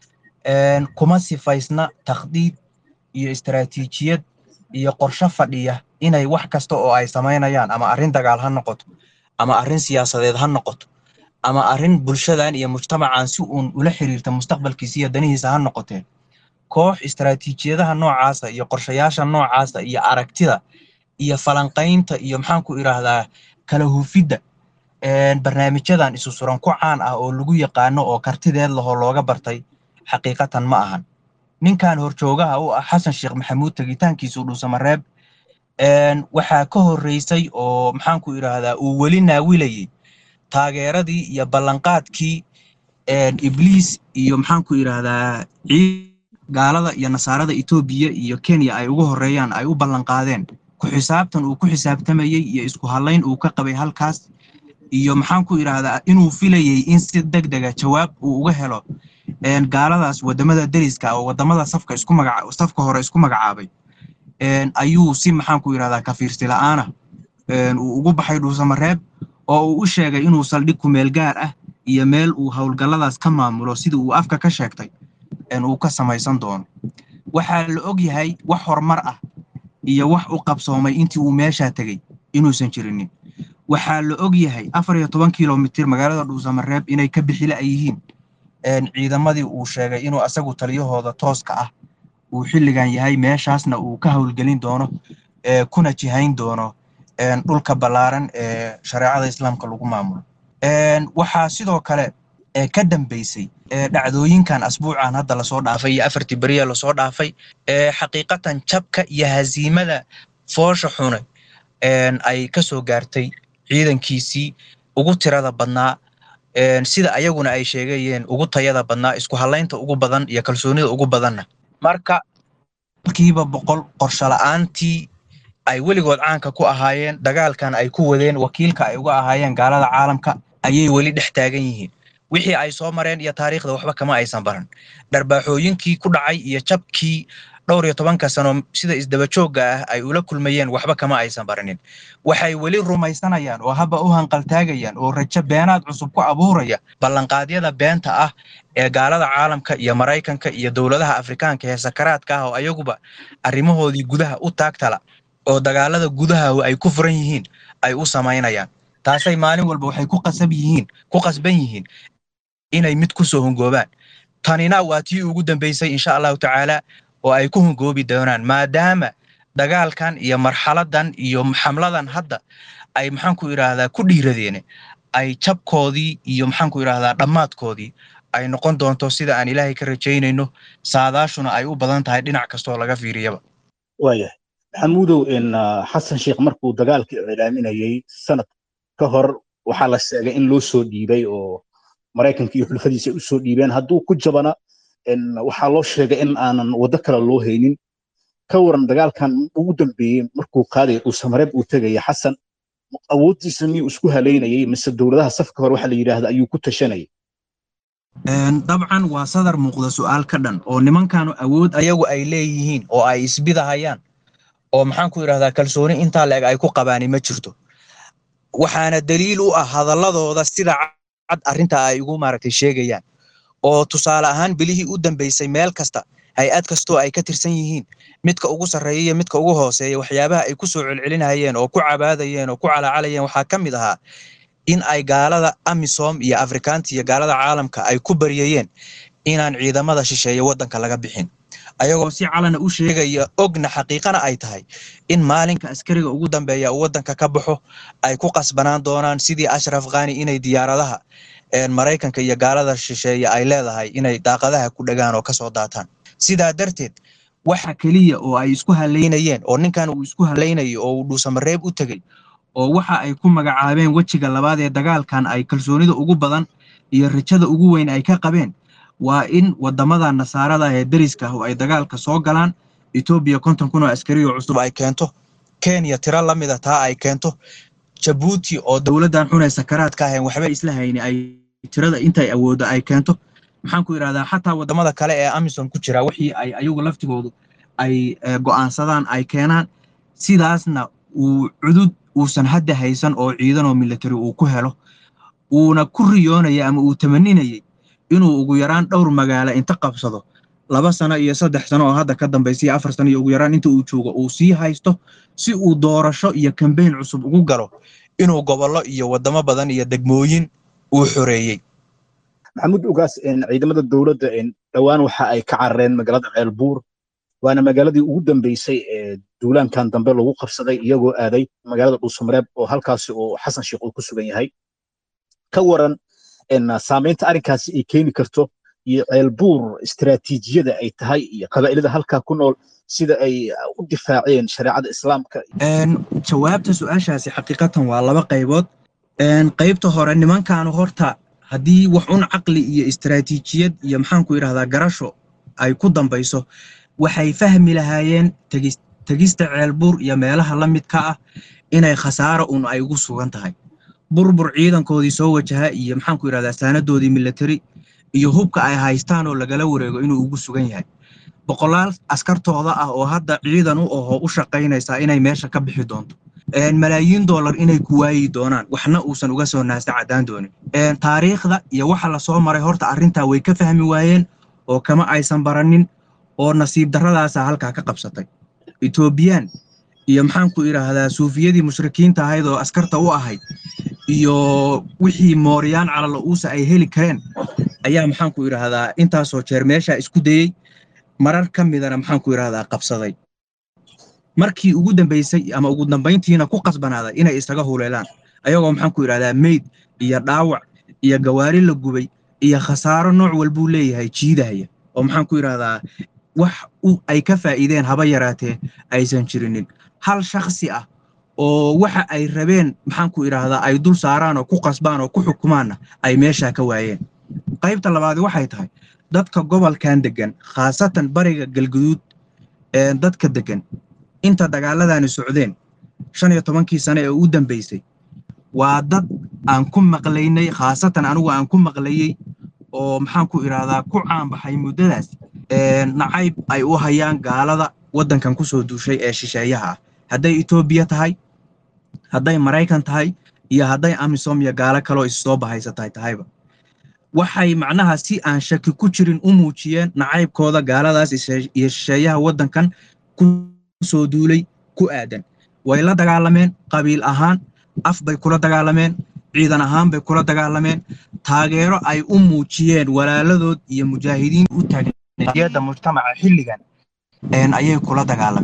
kuma sifaysna takhdiid iyo istaraatiijiyad iyo qorshe fadhiya inay wax kasta oo ay samaynayaan ama arrin dagaal ha noqoto ama arrin siyaasadeed ha noqoto ama arrin bulshadan iyo mujtamacan si uun ula xiriirta mustaqbalkiisa iyo danihiisa ha noqotee koox istaraatiijiyadaha noocaasa iyo qorshayaasha noocaasa iyo aragtida iyo falanqaynta iyo maxaan ku idhaahdaa kala hufidda barnaamijyadan isu suran ku caan ah oo lagu yaqaano oo kartideed lahoo looga bartay xaqiiqatan ma ahan ninkan horjoogaha u ah xasan sheekh maxamuud tegitaankiisu dhuusamareeb waxaa ka horreysay oo maxaan ku idhaahdaa uu weli naawilayey taageeradii iyo ballanqaadkii ibliis iyo maxaan ku idhaahdaa gaalada iyo nasaarada etoobiya iyo kenya ay ugu horreeyaan ay u ballanqaadeen ku xisaabtan uu ku xisaabtamayey iyo isku hadlayn uu ka qabay halkaas iyo maxaan ku idhaahdaa inuu filayey in si deg dega jawaab uu uga helo gaaladaas wadamada deriska oo wadamada safka isku magaca safka hore isku magacaabay ayuu si maxaan ku idhahdaa kafiirsi la'aana uu ugu baxay dhuusamareeb oo uu u sheegay inuu saldhig ku meel gaar ah iyo meel uu howlgalladaas ka maamulo sida uu afka ka sheegtay uu ka samaysan doono waxaa la og yahay wax horumar ah iyo wax u qabsoomay intii uu meeshaa tegey inuusan jirinin waxaa la og yahay afar iyo toban kilomitir magaalada dhuusamareeb inay ka bixila ay yihiin ciidamadii uu sheegay inuu asagu taliyahooda tooska ah uu xilligan yahay meeshaasna uu ka howlgelin doono kuna jihayn doono dhulka ballaaran ee shareecada islaamka lagu maamulo waxaa sidoo kale ka dambeysay dhacdooyinkan asbuucan hadda lasoo dhaafay iyo afartii beriya lasoo dhaafay xaqiiqatan jabka iyo haziimada foosha xune ay ka soo gaartay ciidankiisii ugu tirada badnaa sida ayaguna ay sheegayeen ugu tayada badnaa isku halaynta ugu badan iyo kalsoonida ugu badanna marka kiiba boqol qorsho la'aantii ay weligood caanka ku ahaayeen dagaalkan ay ku wadeen wakiilka ay uga ahaayeen gaalada caalamka ayay weli dhex taagan yihiin wixii ay soo mareen iyo taariikhda waxba kama aysan baran dharbaaxooyinkii ku dhacay iyo jabkii dhowr iyo tobanka sano sida isdabajoogga ah ay ula kulmayeen waxba kama aysan baranin waxay weli rumaysanayaan oo haba u hanqaltaagayaan oo rajo beenaad cusub ku abuuraya ballanqaadyada beenta ah ee gaalada caalamka iyo maraykanka iyo dowladaha afrikaanka ee sakaraadka ah oo ayaguba arrimahoodii gudaha u taagtala oo dagaalada gudaha ay ku furan yihiin ay u samaynayaan taasay maalin walba waxay ku qasab yihiin ku qasban yihiin inay mid ku soo hongoobaan tanina waa tii ugu dambaysay insha allahu tacaala oo ay ku hongoobi doonaan maadaama dagaalkan iyo marxaladan iyo xamladan hadda ay maxaanku idhaahdaa ku dhiiradeene ay jabkoodii iyo maxaanku idhaahdaa dhammaadkoodii ay noqon doonto sida aan ilaahay ka rajaynayno saadaashuna ay u badan tahay dhinac kastoo laga fiiriyaba waayahay maxamuudow xasan sheekh markuu dagaalkii iclaaminayey sanad ka hor waxaa la sheegay in loo soo dhiibay oo maraykanka iyo xulfadiisa u soo dhiibeen hadduu ku jabana waxaa loo sheegay in aanan waddo kale loo haynin ka waran dagaalkan ugu dambeeyey markuu qaadaya dhuusamareeb uu tegaya xasan awooddiisa miyuu isku halaynayay mise dowladaha safka hore waxa la yidhaahda ayuu ku tashanayay dabcan waa sadar muuqda su'aal ka dhan oo nimankanu awood ayagu ay leeyihiin oo ay isbidahayaan oo maxaanku idhahdaa kalsooni intaa leeg ay ku qabaani ma jirto waxaana daliil u ah hadalladooda sida cad arrinta ay ugu maaragtay sheegayaan oo tusaale ahaan bilihii u dambaysay meel kasta hay-ad kastoo ay ka tirsan yihiin midka ugu sarreeya iyo midka ugu hooseeya waxyaabaha ay ku soo celcelinayeen oo ku cabaadayeen oo ku calaacalayeen waxaa ka mid ahaa in ay gaalada amisom iyo afrikaanta iyo gaalada caalamka ay ku baryayeen inaan ciidamada shisheeye waddanka laga bixin ayagoo si calana u sheegaya ogna xaqiiqana ay tahay in maalinka askariga ugu dambeeya uu waddanka ka baxo ay ku qasbanaan doonaan sidii ashraf khani inay diyaaradaha maraykanka iyo gaalada shisheeye ay leedahay inay daaqadaha ku dhagaan oo kasoo daataan sidaa darteed waxa keliya oo ay isku halaynayeen oo ninkan uu isku halaynayo oo uu dhuusamareeb u tegey oo waxa ay ku magacaabeen wejiga labaad ee dagaalkan ay kalsoonida ugu badan iyo rajada ugu weyn ay ka qabeen waa in wadamada nasaarada ee deriska ah oo ay dagaalka soo galaan etoobiya konton kun oo askariyo cusub ay keento kenya tiro la mida taa ay keento jabuuti oo dowladdan xunee sakaraadka ahayn waxba isla hayni ay tirada intay awooddo ay keento maxaan ku idhahdaa xataa wadamada kale ee amisom ku jira wixii ay ayagu laftigoodu ay go'aansadaan ay keenaan sidaasna uu cudud uusan hadda haysan oo ciidan oo military uu ku helo uuna ku riyoonaya ama uu tamaninayay inuu ugu yaraan dhowr magaalo inta qabsado laba sano iyo saddex sano oo hadda ka dambaysa iyo afar sano iyo ugu yaraan inta uu joogo uu sii haysto si uu doorasho iyo kambeyn cusub ugu galo inuu gobollo iyo wadamo badan iyo degmooyin uu xoreeyey maxamuud ugaas ciidamada dowladda dhowaan waxa ay ka carareen magaalada ceelbuur waana magaaladii ugu dambeysay ee duulaankan dambe lagu qabsaday iyagoo aaday magaalada dhuusamareeb oo halkaasi uu xasan sheekh uu ku sugan yahay ka waran saamaynta arrinkaasi ay keeni karto iyo ceelbuur istiraatiijiyada ay tahay iyo qabaa'ilada halkaa ku nool sida ay u difaaceen shareecada islaamka jawaabta su-aashaasi xaqiiqatan waa laba qaybood qaybta hore nimankaanu horta haddii wax un caqli iyo istiraatiijiyad iyo maxaanku idhahdaa garasho ay ku dambayso waxay fahmi lahaayeen tegista ceelbuur iyo meelaha la midka ah inay khasaaro un ay ugu sugan tahay burbur ciidankoodii soo wajaha iyo maxaanku idhahdaa saanadoodii military iyo hubka ay haystaan oo lagala wareego inuu ugu sugan yahay boqolaal askartooda ah oo hadda ciidan u ahoo u shaqaynaysaa inay meesha ka bixi doonto malaayiin dollar inay ku waayi doonaan waxna uusan uga soo naasta caddaan doonin taariikhda iyo waxa lasoo maray horta arrintaa way ka fahmi waayeen oo kama aysan baranin oo nasiib darradaasa halkaa ka qabsatay etoobiyaan iyo maxaanku idhaahdaa suufiyadii mushrikiinta ahayd oo askarta u ahayd iyo wixii mooriyaan calala uusa ay heli kareen ayaa maxaanku idhaahdaa intaasoo jeer meeshaa isku dayey marar ka midana maxaanku idhahdaa qabsaday markii ugu dambaysay ama ugu dambayntiina ku qasbanaaday inay isaga huleelaan ayagoo maxaanku idhahdaa meyd iyo dhaawac iyo gawaari la gubay iyo khasaaro nooc walbuu leeyahay jiidahaya oo maxaanku idhahdaa wax ay ka faa'iideen haba yaraatee aysan jirinin hal shakhsi ah oo waxa ay rabeen maxaanku idhaahdaa ay dul saaraan oo ku qasbaan oo ku xukumaanna ay meeshaa ka waayeen qaybta labaadi waxay tahay dadka gobolkan deggan khaasatan bariga galguduud ee dadka deggan inta dagaaladani socdeen shan iyo tobankii sane ee u dambaysay waa dad aan ku maqlaynay khaasatan anigu aan ku maqlayey oo maxaan ku idhaahdaa ku caanbaxay muddadaas nacayb ay u hayaan gaalada waddankan kusoo duushay ee shisheeyaha ah hadday etoobiya tahay hadday maraykan tahay iyo hadday amisom iyo gaalo kaloo issoo bahaysatahay tahayba waxay macnaha si aan shaki ku jirin u muujiyeen nacaybkooda gaaladaas iyo shisheeyaha waddankan kusoo duulay ku aadan way la dagaalameen qabiil ahaan af bay kula dagaalameen ciidan ahaan bay kula dagaalameen taageero ay u muujiyeen walaaladood iyo mujaahidiin u taageerada mujtamaca xilligan ayay kula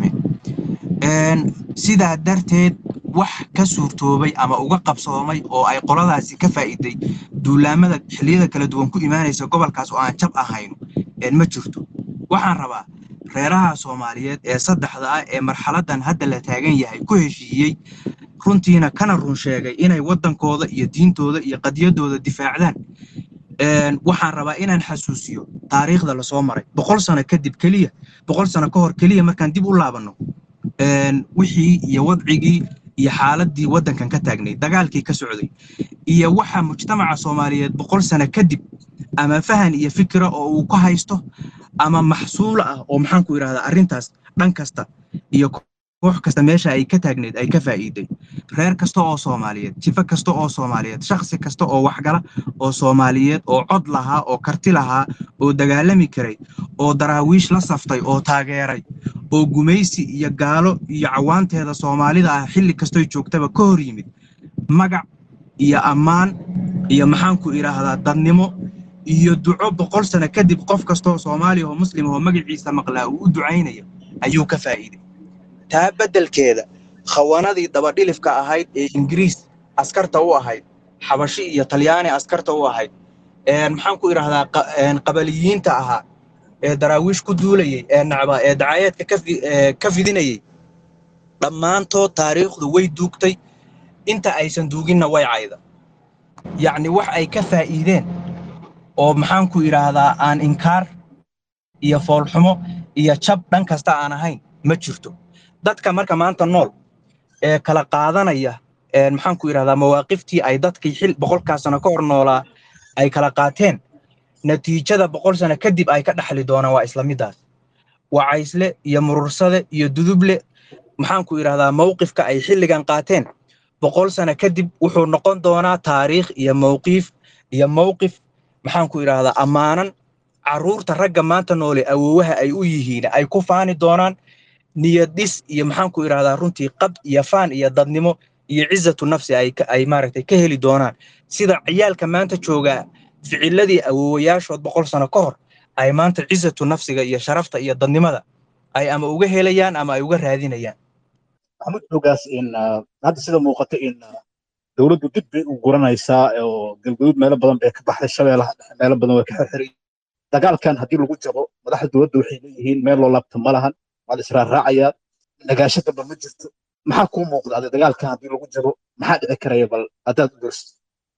dagaalameen sidaa darteed wax ka suurtoobay ama uga qabsoomay oo ay qoladaasi ka faa'iiday duulaamada xilliyada kala duwan ku imaanaysa gobolkaas oo aan jab ahayno ma jirto waxaan rabaa reeraha soomaaliyeed ee saddexda ah ee marxaladan hadda la taagan yahay ku heshiiyey runtiina kana run sheegay inay waddankooda iyo diintooda iyo qadiyadooda difaacdaan waxaan rabaa inaan xasuusiyo taariikhda lasoo maray boqol sano kadib keliya boqol sano ka hor keliya markaan dib u laabanno wixii iyo wadcigii iyo xaaladii waddankan ka taagnay dagaalkii ka socday iyo waxa mujtamaca soomaaliyeed boqol sano kadib ama fahan iyo fikira oo uu ka haysto ama maxsuula ah oo maxaan ku idhahdaa arrintaas dhan kasta iyo koox kasta meesha ay ka taagneed ay ka faa'iiday reer kasta oo soomaaliyeed jifo kasta oo soomaaliyeed shakhsi kasta oo waxgala oo soomaaliyeed oo cod lahaa oo karti lahaa oo dagaalami karay oo daraawiish la saftay oo taageeray oo gumaysi iyo gaalo iyo cawaanteeda soomaalida ah xilli kastoy joogtaba ka hor yimid magac iyo ammaan iyo maxaan ku idhaahdaa dadnimo iyo duco boqol sano kadib qof kastaoo soomaaliya oo muslim oo magaciisa maqlaa uu u ducaynaya ayuu ka faa'iiday taa beddelkeeda khawanadii dabadhilifka ahayd ee ingiriis askarta u ahayd xabashi iyo talyaani askarta u ahayd maxaan ku idhaahdaa qabaliyiinta ahaa ee daraawiish ku duulayey ee nacba ee dacayeedka ka fidinayey dhammaantood taariikhdu way duugtay inta aysan duuginna way cayda yacni wax ay ka faa'iideen oo maxaan ku idhaahdaa aan inkaar iyo foolxumo iyo jab dhan kasta aan ahayn ma jirto dadka marka maanta nool ee kala qaadanaya maxaan ku idhahdaa mawaaqiftii ay dadkii xil boqolkaa sano ka hor noolaa ay kala qaateen natiijada boqol sano kadib ay ka dhaxli doonaan waa isla middaas wacaysle iyo murursade iyo duduble maxaan ku idhahdaa mawqifka ay xilligan qaateen boqol sano kadib wuxuu noqon doonaa taariikh iyo mawqiif iyo mawqif maxaan ku idhahdaa ammaanan carruurta ragga maanta noole awoowaha ay u yihiin ay ku faani doonaan niyad dhis iyo maxaan ku idhahdaa runtii qab iyo faan iyo dadnimo iyo cizatu nafsi ay ay maaragtay ka heli doonaan sida ciyaalka maanta joogaa ficiladii awoowayaashood boqol sano ka hor ay maanta cizatu nafsiga iyo sharafta iyo dadnimada ay ama uga helayaan ama ay uga raadinayaan maxamuud xogaas in hadda sida muuqata in dowladdu dib bay u guranaysaa oo galgaduud meelo badan bay ka baxday shabeellaha dhexe meelo badan way ka xirxiray dagaalkan haddii lagu jabo madaxda dowladda waxay leeyihiin meel loo laabta ma lahan waad israarraacayaa nagaasho damba ma jirto maxaa kuu muuqda ade dagaalkan haddii lagu jabo maxaa dhici karaya bal haddaad u dorsid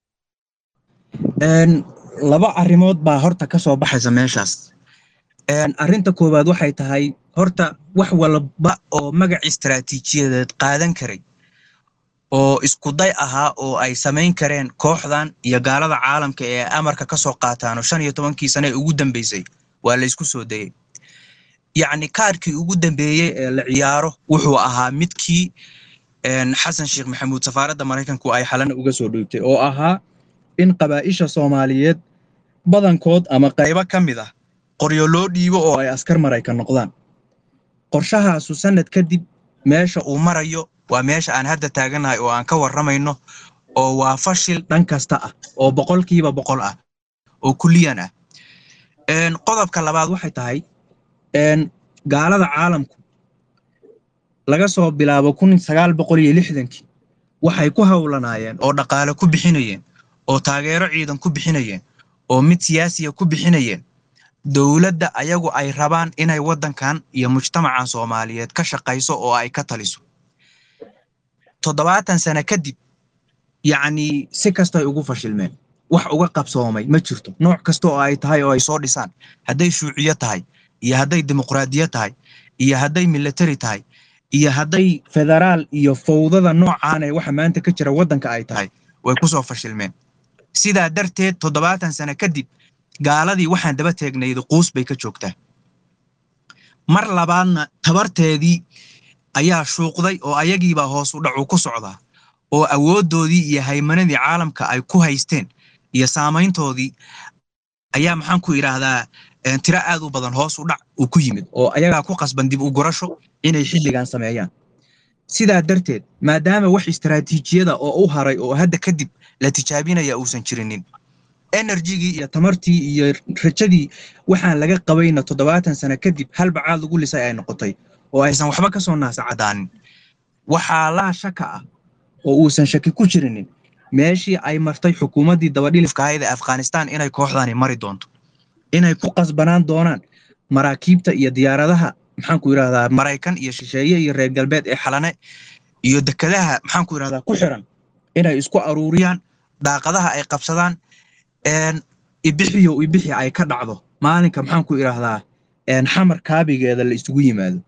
laba arrimood baa horta ka soo baxaysa meeshaas arrinta koowaad waxay tahay horta wax walba oo magac istaraatiijiyadeed qaadan karay oo iskuday ahaa oo ay samayn kareen kooxdan iyo gaalada caalamka ee amarka ka soo qaataano shan iyo tobankii sane ee ugu dambeysay waa la isku soo dayey yacni kaarkii ugu dambeeyey ee la ciyaaro wuxuu ahaa midkii xasan sheekh maxamuud safaaradda maraykanku ay xalana uga soo dhiibtay oo ahaa in qabaa'isha soomaaliyeed badankood ama qaybo ka mid ah qoryo loo dhiibo oo ay askar maraykan noqdaan qorshahaasu sanad kadib meesha uu marayo waa meesha aan hadda taaganahay oo aan ka warramayno oo waa fashil dhan kasta ah oo boqolkiiba boqol ah oo kulliyan ah qodobka labaad waxay tahay gaalada caalamku laga soo bilaabo kun sagaal boqol iyo lixdankii waxay ku howlanaayeen oo dhaqaale ku bixinayeen oo taageero ciidan ku bixinayeen oo mid siyaasiya ku bixinayeen dowladda ayagu ay rabaan inay waddankan iyo mujtamacan soomaaliyeed ka shaqayso oo ay ka taliso toddobaatan sano kadib yacni si kastay ugu fashilmeen wax uga qabsoomay ma jirto nooc kasta oo ay tahay oo ay soo dhisaan hadday shuuciyo tahay iyo hadday dimuqraadiyo tahay iyo hadday military tahay iyo hadday federaal iyo fowdada noocaan ee waxa maanta ka jira waddanka ay tahay way ku soo fashilmeen sidaa darteed toddobaatan sano kadib gaaladii waxaan daba teegnayda quus bay ka joogtaa mar labaadna tabarteedii ayaa shuuqday oo ayagiibaa hoos u dhacu ku socdaa oo awooddoodii iyo haymanadii caalamka ay ku haysteen iyo saamayntoodii ayaa maxaan ku idhaahdaa tiro aad u badan hoos u dhac uu ku yimid oo ayagaa ku qasban dib u gurasho inay xilligan sameeyaan sidaa darteed maadaama wax istaraatiijiyada oo u haray oo hadda kadib la tijaabinaya uusan jirinin enerjigii iyo tamartii iyo rajadii waxaan laga qabayna toddobaatan sano kadib halbacaad lagu lisay ay noqotay oo aysan waxba ka soo naasacadaanin waxaa laa shaka ah oo uusan shaki ku jirinin meeshii ay martay xukuumaddii dabadhilifka ahayd ee afghanistan inay kooxdani mari doonto inay ku qasbanaan doonaan maraakiibta iyo diyaaradaha maxaanku yidhahdaa maraykan iyo shisheeye iyo reer galbeed ee xalane iyo dekadaha maxaanku yidhahdaa ku xiran inay isku aruuriyaan daaqadaha ay qabsadaan ibixiyo ibixi ay ka dhacdo maalinka maxaanku idhaahdaa xamar kaabigeeda la isugu yimaado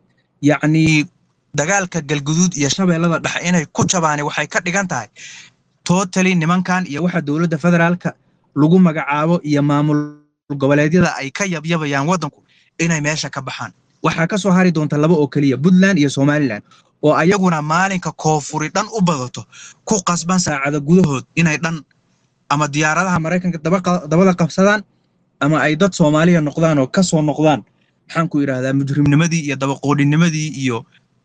yacnii dagaalka galguduud iyo shabeellada dhexe inay ku jabaani waxay ka dhigan tahay totally nimankan iyo waxa dowladda federaalka lagu magacaabo iyo maamul goboleedyada ay ka yabyabayaan waddanku inay meesha ka baxaan waxaa ka soo hari doonta laba oo keliya puntland iyo somalilan oo ayaguna maalinka koonfuri dhan u badato ku qasban saacada gudahood inay dhan ama diyaaradaha maraykanka dabada qabsadaan ama ay dad soomaaliya noqdaan oo kasoo noqdaan maxaanku idhahdaa mujrimnimadii iyo dabaqoodhinimadii iyo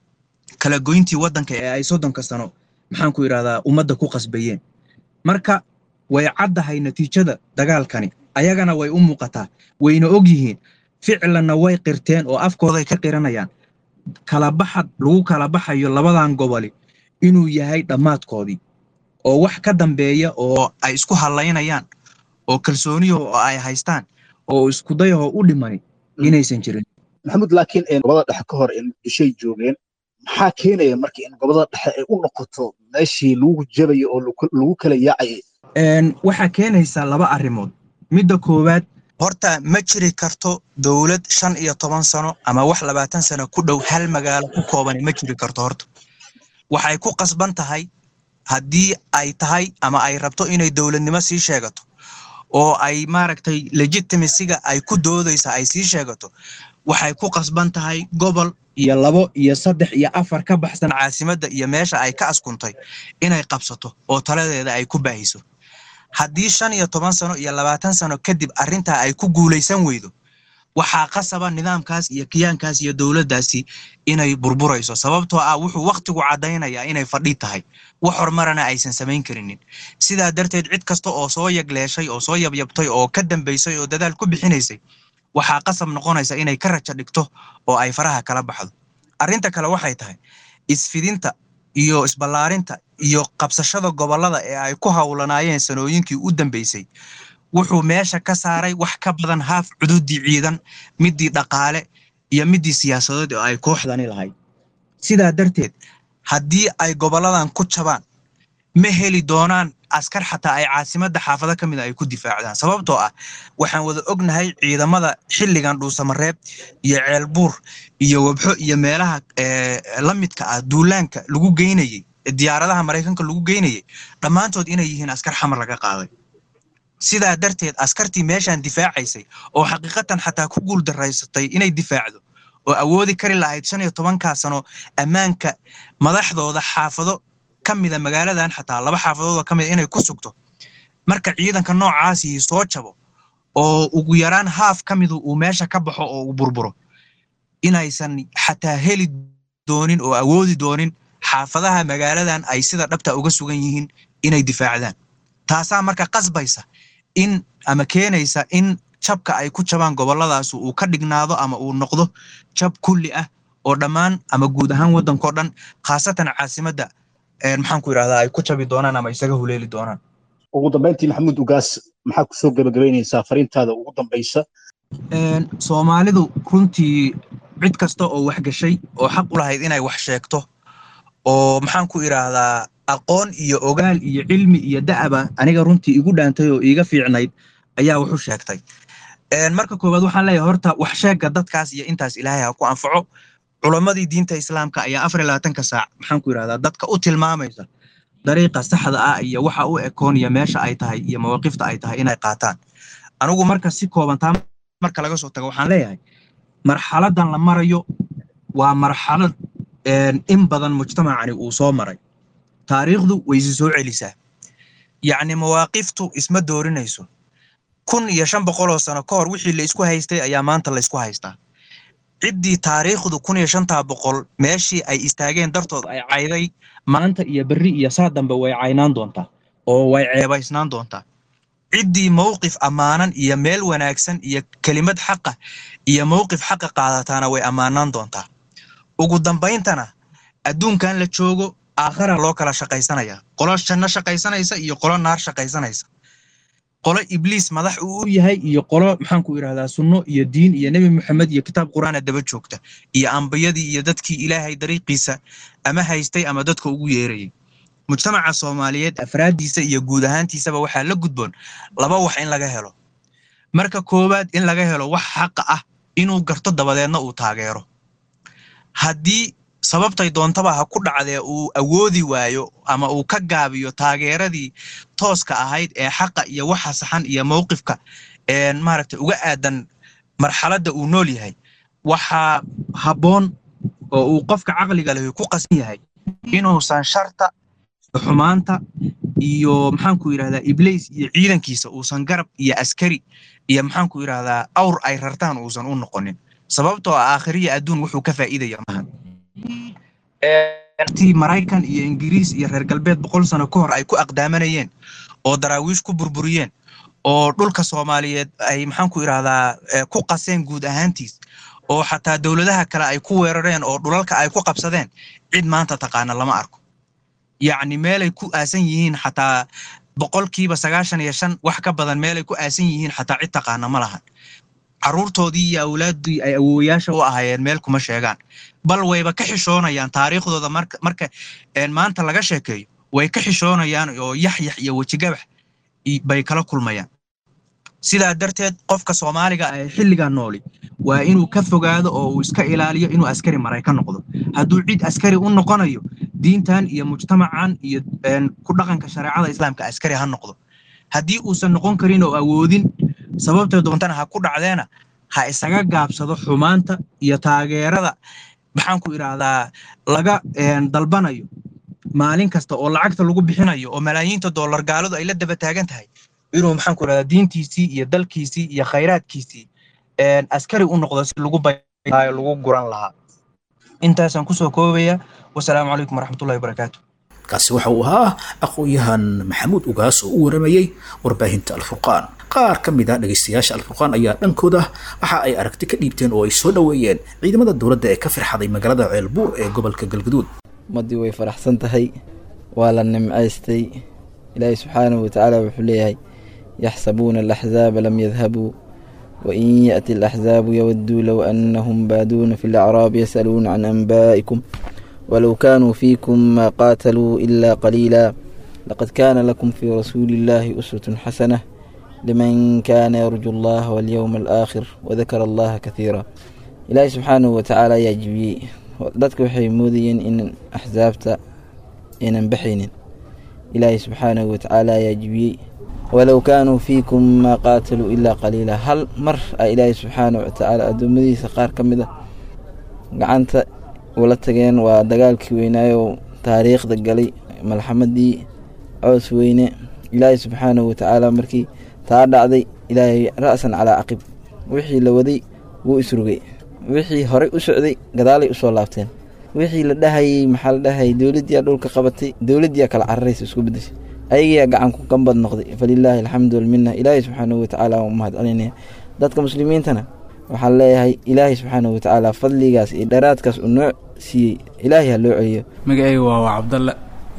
kala goyntii waddanka ee ay soddonka sano maxaanku idhahdaa ummadda ku qasbayeen marka way caddahay natiijada dagaalkani ayagana way u muuqataa wayna og yihiin ficlanna way qirteen oo afkooday ka qiranayaan kala baxad lagu kala baxayo labadan goboli inuu yahay dhammaadkoodii oo wax ka dambeeya oo ay isku hallaynayaan oo kalsooniyaho oo ay haystaan oo iskudayaho u dhimani inaysan jirin maxamuud laakiin gobolada dhexe ka hor muqdishoy joogeen maxaa keenaya marka in gobolada dhexe ay u noqoto meeshii lagu jabayo oo lagu kala yaacayay waxaa keenaysaa laba arrimood midda koowaad horta ma jiri karto dowlad shan iyo toban sano ama wax labaatan sano ku dhow hal magaalo ku koobani ma jiri karto horta waxay ku qasban tahay haddii ay tahay ama ay rabto inay dowladnimo sii sheegato oo ay maaragtay legitimasiga ay ku doodaysa ay sii sheegato waxay ku qasban tahay gobol iyo labo iyo saddex iyo afar ka baxsan caasimadda iyo meesha ay ka askuntay inay qabsato oo taladeeda ay ku baahiso haddii shan iyo toban sano iyo labaatan sano kadib arrintaa ay ku guulaysan weydo waxaa qasaba nidaamkaas iyo kiyaankaas iyo dowladdaasi inay burburayso sababtoo ah wuxuu wakhtigu caddaynayaa inay fadhi tahay wax horumarana aysan samayn karinin sidaa darteed cid kasta oo soo yagleeshay oo soo yabyabtay oo ka dambaysay oo dadaal ku bixinaysay waxaa qasab noqonaysa inay ka rajo dhigto oo ay faraha kala baxdo arrinta kale waxay tahay isfidinta iyo isballaarinta iyo qabsashada gobollada ee ay ku howlanaayeen sanooyinkii u dambeysay wuxuu meesha ka saaray wax ka badan haaf cududii ciidan midii dhaqaale iyo midii siyaasadeed oo ay kooxdani lahayd sidaa darteed haddii ay gobolladan ku jabaan ma heli doonaan askar xataa ay caasimadda xaafado ka mid a ay ku difaacdaan sababtoo ah waxaan wada ognahay ciidamada xilligan dhuusamareeb iyo ceelbuur iyo wabxo iyo meelaha la midka ah duulaanka lagu geynayey diyaaradaha maraykanka lagu geynayey dhammaantood inay yihiin askar xamar laga qaaday sidaa darteed askartii meeshan difaacaysay oo xaqiiqatan xataa ku guul daraysatay inay difaacdo oo awoodi kari lahayd shan iyo tobankaa sano ammaanka madaxdooda xaafado ka mida magaaladan xataa laba xaafadoodoo ka mida inay ku sugto marka ciidanka noocaasii soo jabo oo ugu yaraan haaf ka midu uu meesha ka baxo oo uu burburo inaysan xataa heli doonin oo awoodi doonin xaafadaha magaaladan ay sida dhabta uga sugan yihiin inay difaacdaan taasaa marka qasbaysa in ama keenaysa in jabka ay ku jabaan gobolladaas uu ka dhignaado ama uu noqdo jab kulli ah oo dhammaan ama guud ahaan waddankao dhan khaasatan caasimadda maxaanku idhahdaa ay ku jabi doonaan ama isaga huleeli doonaan ugu dambayntii maxamuud ugaas maxaa kusoo gabagabaynaysaa fariintaada ugu dambaysa soomaalidu runtii cid kasta oo wax gashay oo xaq u lahayd inay wax sheegto oo maxaanku idhaahdaa aqoon iyo ogaal iyo cilmi iyo da'aba aniga runtii igu dhaantay oo iiga fiicnayd ayaa wuxu sheegtay marka koowaad waxaan leeyahay horta wax sheegga dadkaas iyo intaas ilaahay ha ku anfaco culammadii diinta islaamka ayaa afar iyo labaatanka saac maxaan ku yidhahdaa dadka u tilmaamaysa dariiqa saxda ah iyo waxa u ekoon iyo meesha ay tahay iyo mawaaqifta ay tahay inay qaataan anigu marka si kooban taa marka laga soo tago waxaan leeyahay marxaladan la marayo waa marxalad in badan mujtamacani uu soo maray taariikhdu waysi soo celisaa yacni mawaaqiftu isma doorinayso kun iyo shan boqoloo sano ka hor wixii la isku haystay ayaa maanta la isku haystaa ciddii taariikhdu kun iyo shantaa boqol meeshii ay istaageen dartood ay cayday maanta iyo berri iyo saa dambe way caynaan doontaa oo way ceebaysnaan doontaa ciddii mowqif ammaanan iyo meel wanaagsan iyo kelimad xaqa iyo mowqif xaqa qaadataana way ammaanaan doontaa ugu dambayntana adduunkan la joogo aakhara loo kala shaqaysanaya qolo janno shaqaysanaysa iyo qolo naar shaqaysanaysa qolo ibliis madax uu u yahay iyo qolo maxaan ku idhahdaa sunno iyo diin iyo nebi moxamed iyo kitaab qur'aana daba joogta iyo ambiyadii iyo dadkii ilaahay dariiqiisa ama haystay ama dadka ugu yeerayay mujtamaca soomaaliyeed afraaddiisa iyo guud ahaantiisaba waxaa la gudboon laba wax in laga helo marka koowaad in laga helo wax xaqa ah inuu garto dabadeedna uu taageero haddii sababtay doontaba ha ku dhacdee uu awoodi waayo ama uu ka gaabiyo taageeradii tooska ahayd ee xaqa iyo waxa saxan iyo mowqifka maaragta uga aadan marxaladda uu nool yahay waxaa habboon oo uu qofka caqliga lehi ku qasan yahay inuusan sharta xumaanta iyo maxaanku yidhahdaa ibliis iyo ciidankiisa uusan garab iyo askari iyo maxaanku yidhahdaa awr ay rartaan uusan u noqonin sababtoo ah aakhiriya adduun wuxuu ka faa'iidaya maahan ti maraykan iyo ingiriis iyo reer galbeed boqol sano ka hor ay ku aqdaamanayeen oo daraawiish ku burburiyeen oo dhulka soomaaliyeed ay maxaanku idhahdaa ku qaseen guud ahaantiis oo xataa dowladaha kale ay ku weerareen oo dhulalka ay ku qabsadeen cid maanta taqaana lama arko yacni meelay ku aasan yihiin xataa boqolkiiba sagaashan iyo shan wax ka badan meelay ku aasan yihiin xataa cid taqaana ma lahan carruurtoodii iyo awlaaddii ay awoowayaasha u ahaayeen meel kuma sheegaan bal wayba ka xishoonayaan taariikhdooda marka marka maanta laga sheekeeyo way ka xishoonayaan oo yaxyax iyo wejigabax bay kala kulmayaan sidaa darteed qofka soomaaliga ah ee xilligan nooli waa inuu ka fogaado oo uu iska ilaaliyo inuu askari maraykan noqdo hadduu cid askari u noqonayo diintan iyo mujtamacan iyo ku dhaqanka shareecada islaamka askari ha noqdo haddii uusan noqon karin oo awoodin sababta doontana ha ku dhacdeena ha isaga gaabsado xumaanta iyo taageerada maxaan ku idhaahdaa laga dalbanayo maalin kasta oo lacagta lagu bixinayo oo malaayiinta dollar gaaladu ay la daba taagan tahay inuu maxaan ku idhahdaa diintiisii iyo dalkiisii iyo khayraadkiisii askari u noqdo si lagu bayo lagu guran lahaa intaasaan kusoo koobaya wasalaamu calaykum waraxmatullahi wabarakaatu kaasi waxa uu ahaa aqoon-yahan maxamuud ugaas oo u waramayey warbaahinta alfurqaan qaar ka mid ah dhegaystayaasha alfurqaan ayaa dhankooda waxa ay aragti ka dhiibteen oo ay soo dhoweeyeen ciidamada dowladda ee ka firxaday magaalada ceelbuur ee gobolka galgaduud ummaddii way faraxsan tahay waa la nimcaystay ilaahay subxaanahu watacaala wuxuu leeyahay yaxsabuuna alaxzaaba lam yadhabuu wain yaأti alaxzaabu yawaduu low anahum baaduuna fi lacraabi yasaluuna can anbaa'ikum ولو كانوا فيكم ما قاتلوا إلا قليلا لقد كان لكم في رسول الله أسوة حسنة لمن كان يرجو الله واليوم الآخر وذكر الله كثيرا إلهي سبحانه وتعالى يا جبي dadka waxay moodayeen in axsaabta aynan baxaynin ilaahay subxaanahu watacaala ayaa jibiyey walow kaanuu fiikum maa qaataluu ilaa qaliila hal mar a ilaahay subxaanahu watacaala addoommadiisa qaar ka mid a gacanta ula tageen waa dagaalkii weynaayo taariikhda galay malxamadii coos weyne ilaahay subxaanahu watacaala markii taa dhacday ilaahay ra'san calaa caqib wixii la waday wuu isrugay wixii horey u socday gadaalay usoo laabteen wixii la dhahayey maxaa la dhahayay dowladdiyaa dhulka qabatay dowladdiyaa kala cararaysa isku bedeshay ayagiyaa gacanku gambad noqday falilaahi alxamdu walmina ilaahay subxaanahu watacaala waan u mahad celinaya dadka muslimiintana waxaan leeyahay ilaahay subxaanahu watacaala fadligaas iyo dheeraadkaas uu noo siiyey ilaahay ha loo celiyo magacayga waa waa cabdalle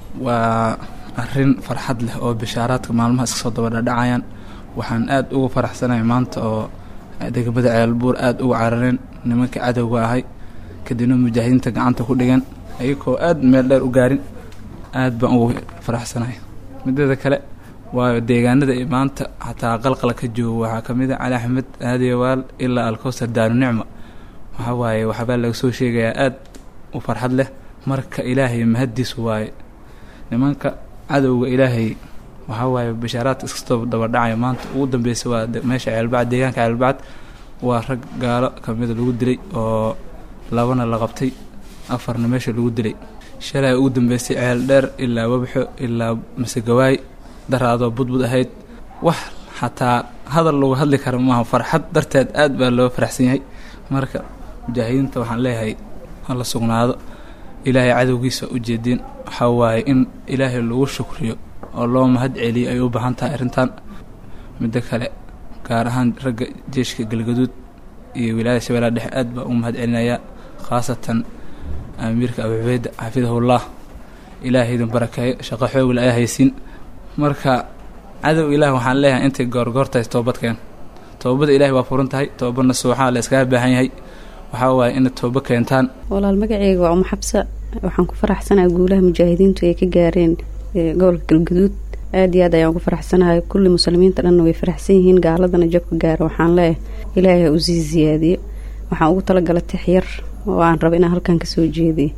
waa arrin farxad leh oo bishaaraadka maalmaha iska soo dabadhadhacayaan waxaan aad ugu faraxsanahay maanta oo degmada ceelbuur aad ugu carareen nimanka cadowga ahay kadibna mujaahidiinta gacanta ku dhigan ayagoo aad meel dheer u gaarin aad baan ugu faraxsanahay mideeda kale waayo deegaanada iyo maanta xataa qalqala ka joogo waxaa ka mid a cali axmed aadiyawaal ilaa alkowsar daaru nicma waxaa waaye waxbaa laga soo sheegayaa aad u farxad leh marka ilaahay mahaddiis waaye nimanka cadowga ilaahay waxaa waaye bashaaraadka iskastoo dabadhacaya maanta ugu dambeysay waa meesha ceelbacad deegaanka ceelbacad waa rag gaalo kamida lagu dilay oo labana la qabtay afarna meesha lagu dilay shalay ugu dambeysay ceel dheer ilaa wabxo ilaa masegawaay daraadoo budbud ahayd wax xataa hadal lagu hadli kara maaha farxad darteed aad baa loo faraxsan yahay marka mujaahidiinta waxaan leeyahay hala sugnaado ilaahay cadowgiisa ujeediin waxaa waaye in ilaahay lagu shukriyo oo loo mahad celiyo ay u baahan tahay arrintan middo kale gaar ahaan ragga jeeshka galgaduud iyo wilaayada shabeellaha dhexe aad baa u mahad celinayaa khaasatan amiirka abu cubeyda xafidahullah ilaahaydan barakeeyo shaqo xoogle ayaa haysiin marka cadow ilaah waxaan leeyahay intay goorgoortahay toobadkeen toobada ilaahay waa furan tahay toobadna suuxaa la iskaga baahan yahay waxaa waaye inay toobo keentaan walaal magaceyga waa uma xabsa waxaan ku faraxsanahay guulaha mujaahidiintu ay ka gaareen gobolka galgaduud aad iyo aad ayaan ugu faraxsanahay kulli muslimiinta dhanna way faraxsan yihiin gaaladana jabka gaara waxaan leeyahay ilaahay ha usii siyaadiyo waxaan ugu talagala tixyar oo aan raba inaan halkan kasoo jeediyo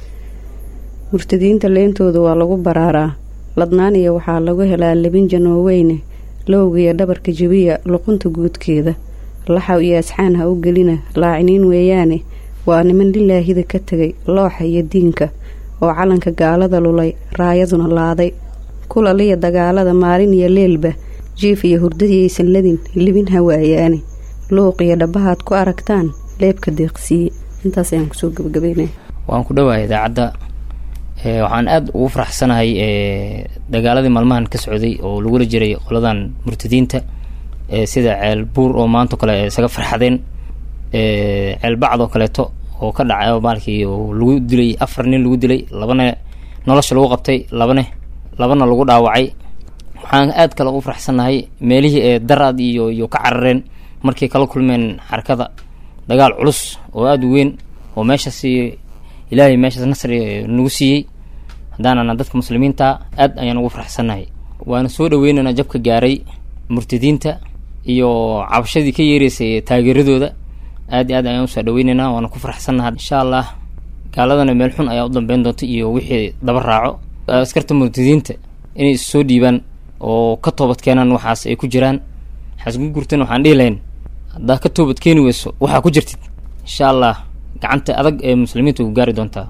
murtadiinta leentooda waa lagu baraaraa ladnaan iyo waxaa lagu helaa labin janooweyne lowgiyo dhabarka jebiya luqunta guudkeeda laxaw iyo asxaan ha u gelina laaciniin weeyaane waa niman lilaahida ka tegay looxa iyo diinka oo calanka gaalada lulay raayaduna laaday kulaliya dagaalada maalin iyo leelba jiif iyo hurdadii aysan ladin libin hawaayaane luuq iyo dhabahaad ku aragtaan leebka deeqsiiye intaas ayaan kusoo gabagabeynaya waan ku dhawahay idaacadda waxaan aada ugu faraxsanahay dagaaladii maalmahan ka socday oo lagula jiray qoladan murtadiinta sida ceel buur oo maantao kale isaga farxadeen ceel bacd oo kaleeto oo ka dhacay maalkii oo lagu dilay afar nin lagu dilay labana nolosha lagu qabtay labane labana lagu dhaawacay waxaan aad kale ugu faraxsanahay meelihii ee daraad iyo iyo ka carareen markay kala kulmeen xarakada dagaal culus oo aada u weyn oo meeshaasi ilaahay meeshaas nasri nagu siiyey haddaanana dadka muslimiinta aad ayaan ugu faraxsannahay waana soo dhaweynana jabka gaaray murtadiinta iyo cabashadii ka yeereysay taageeradooda aad iyo aad ayaan usoo dhaweyneynaa waana ku faraxsannaha insha allah gaaladana meel xun ayaa u dambeyn doonta iyo wixii daba raaco askarta murtadiinta inay is soo dhiibaan oo ka toobad keenaan waxaas ay ku jiraan xasgu gurtan waxaan dhihi lahayn haddaa ka toobad keeni weyso waxaa ku jirtid insha allah gacanta adag ee muslimiinta ku gaari doontaa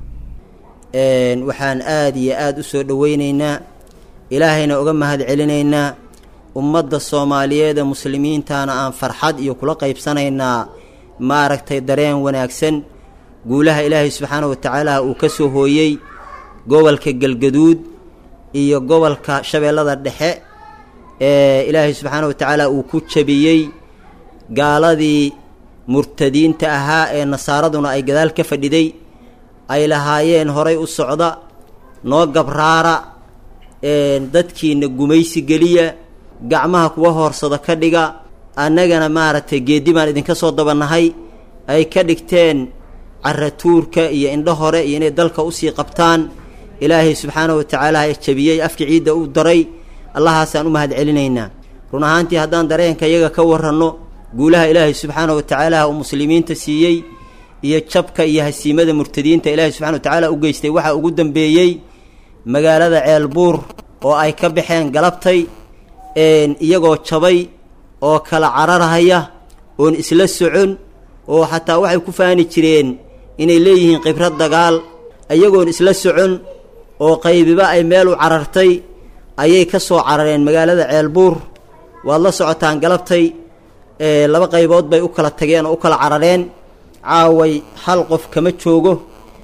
waxaan aada iyo aada u soo dhoweyneynaa ilaahayna uga mahad celinaynaa ummadda soomaaliyeed ee muslimiintana aan farxad iyo kula qaybsanaynaa maaragtay dareen wanaagsan guulaha ilaahay subxaana wa tacaala uu ka soo hooyey gobolka galgaduud iyo gobolka shabeellada dhexe ee ilaahay subxaana wa tacaala uu ku jabiyey gaaladii murtadiinta ahaa ee nasaaraduna ay gadaal ka fadhiday ay lahaayeen horay u socda noo gabraara dadkiina gumaysi geliya gacmaha kuwa hoorsada ka dhiga annagana maaragtay geeddi baan idinka soo dabanahay ay ka dhigteen caratuurka iyo indho hore iyo inay dalka usii qabtaan ilaahay subxaana wa tacaala ee jabiyey afka ciidda u daray allahaasaan u mahad celinaynaa run ahaantii haddaan dareenka iyaga ka waranno guulaha ilaahay subxaana wa tacaala uu muslimiinta siiyey iyo jabka iyo hasiimada murtadiinta ilaahay subxana wa tacaala u geystay waxaa ugu dambeeyey magaalada ceelbuur oo ay ka baxeen galabtay iyagoo jabay oo kala cararhaya oon isla socon oo xataa waxay ku faani jireen inay leeyihiin khibrad dagaal iyagoon isla socon oo qaybiba ay meel u carartay ayay ka soo carareen magaalada ceelbuur waad la socotaan galabtay laba qaybood bay u kala tageen oo u kala carareen caaway hal qof kama joogo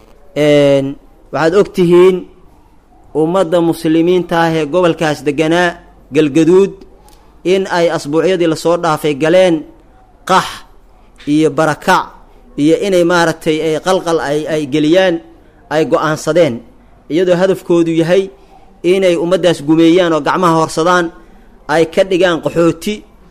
waxaad og tihiin ummadda muslimiinta ah ee gobolkaas deganaa galgaduud in ay asbuucyadii lasoo dhaafay galeen qax iyo barakac iyo inay maaragtay ay qalqal ay ay geliyaan ay go-aansadeen iyadoo hadafkoodu yahay inay ummaddaas gumeeyaan oo gacmaha horsadaan ay ka dhigaan qaxooti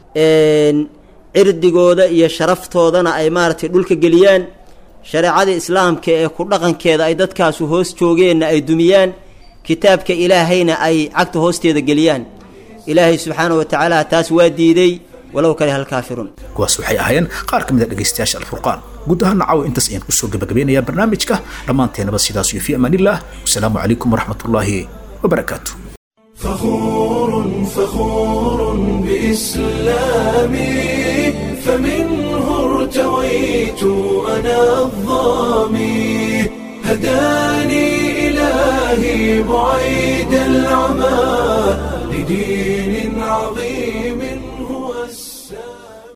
cirdigooda iyo sharaftoodana ay maaragtay dhulka geliyaan shareecada islaamka ee ku dhaqankeeda ay dadkaasu hoos joogeenna ay dumiyaan kitaabka ilaahayna ay cagta hoosteeda geliyaan ilaahay subxaana wa tacaala taas waa diiday walow kale halkaafiruun kuwaas waxay ahaayeen qaar ka mid a dhegaystayaasha alfurqaan guud ahaan nacaw intaas ayaan kusoo gabagabeynayaa barnaamijka dhammaanteenaba sidaas iyo fi amaanillah wasalaamu calaykum waraxmatullaahi wabarakaatu فخور فخور بإسلامي فمنه ارتويت أنا الظامي هداني إلهي بعيد العمى لدين عظيم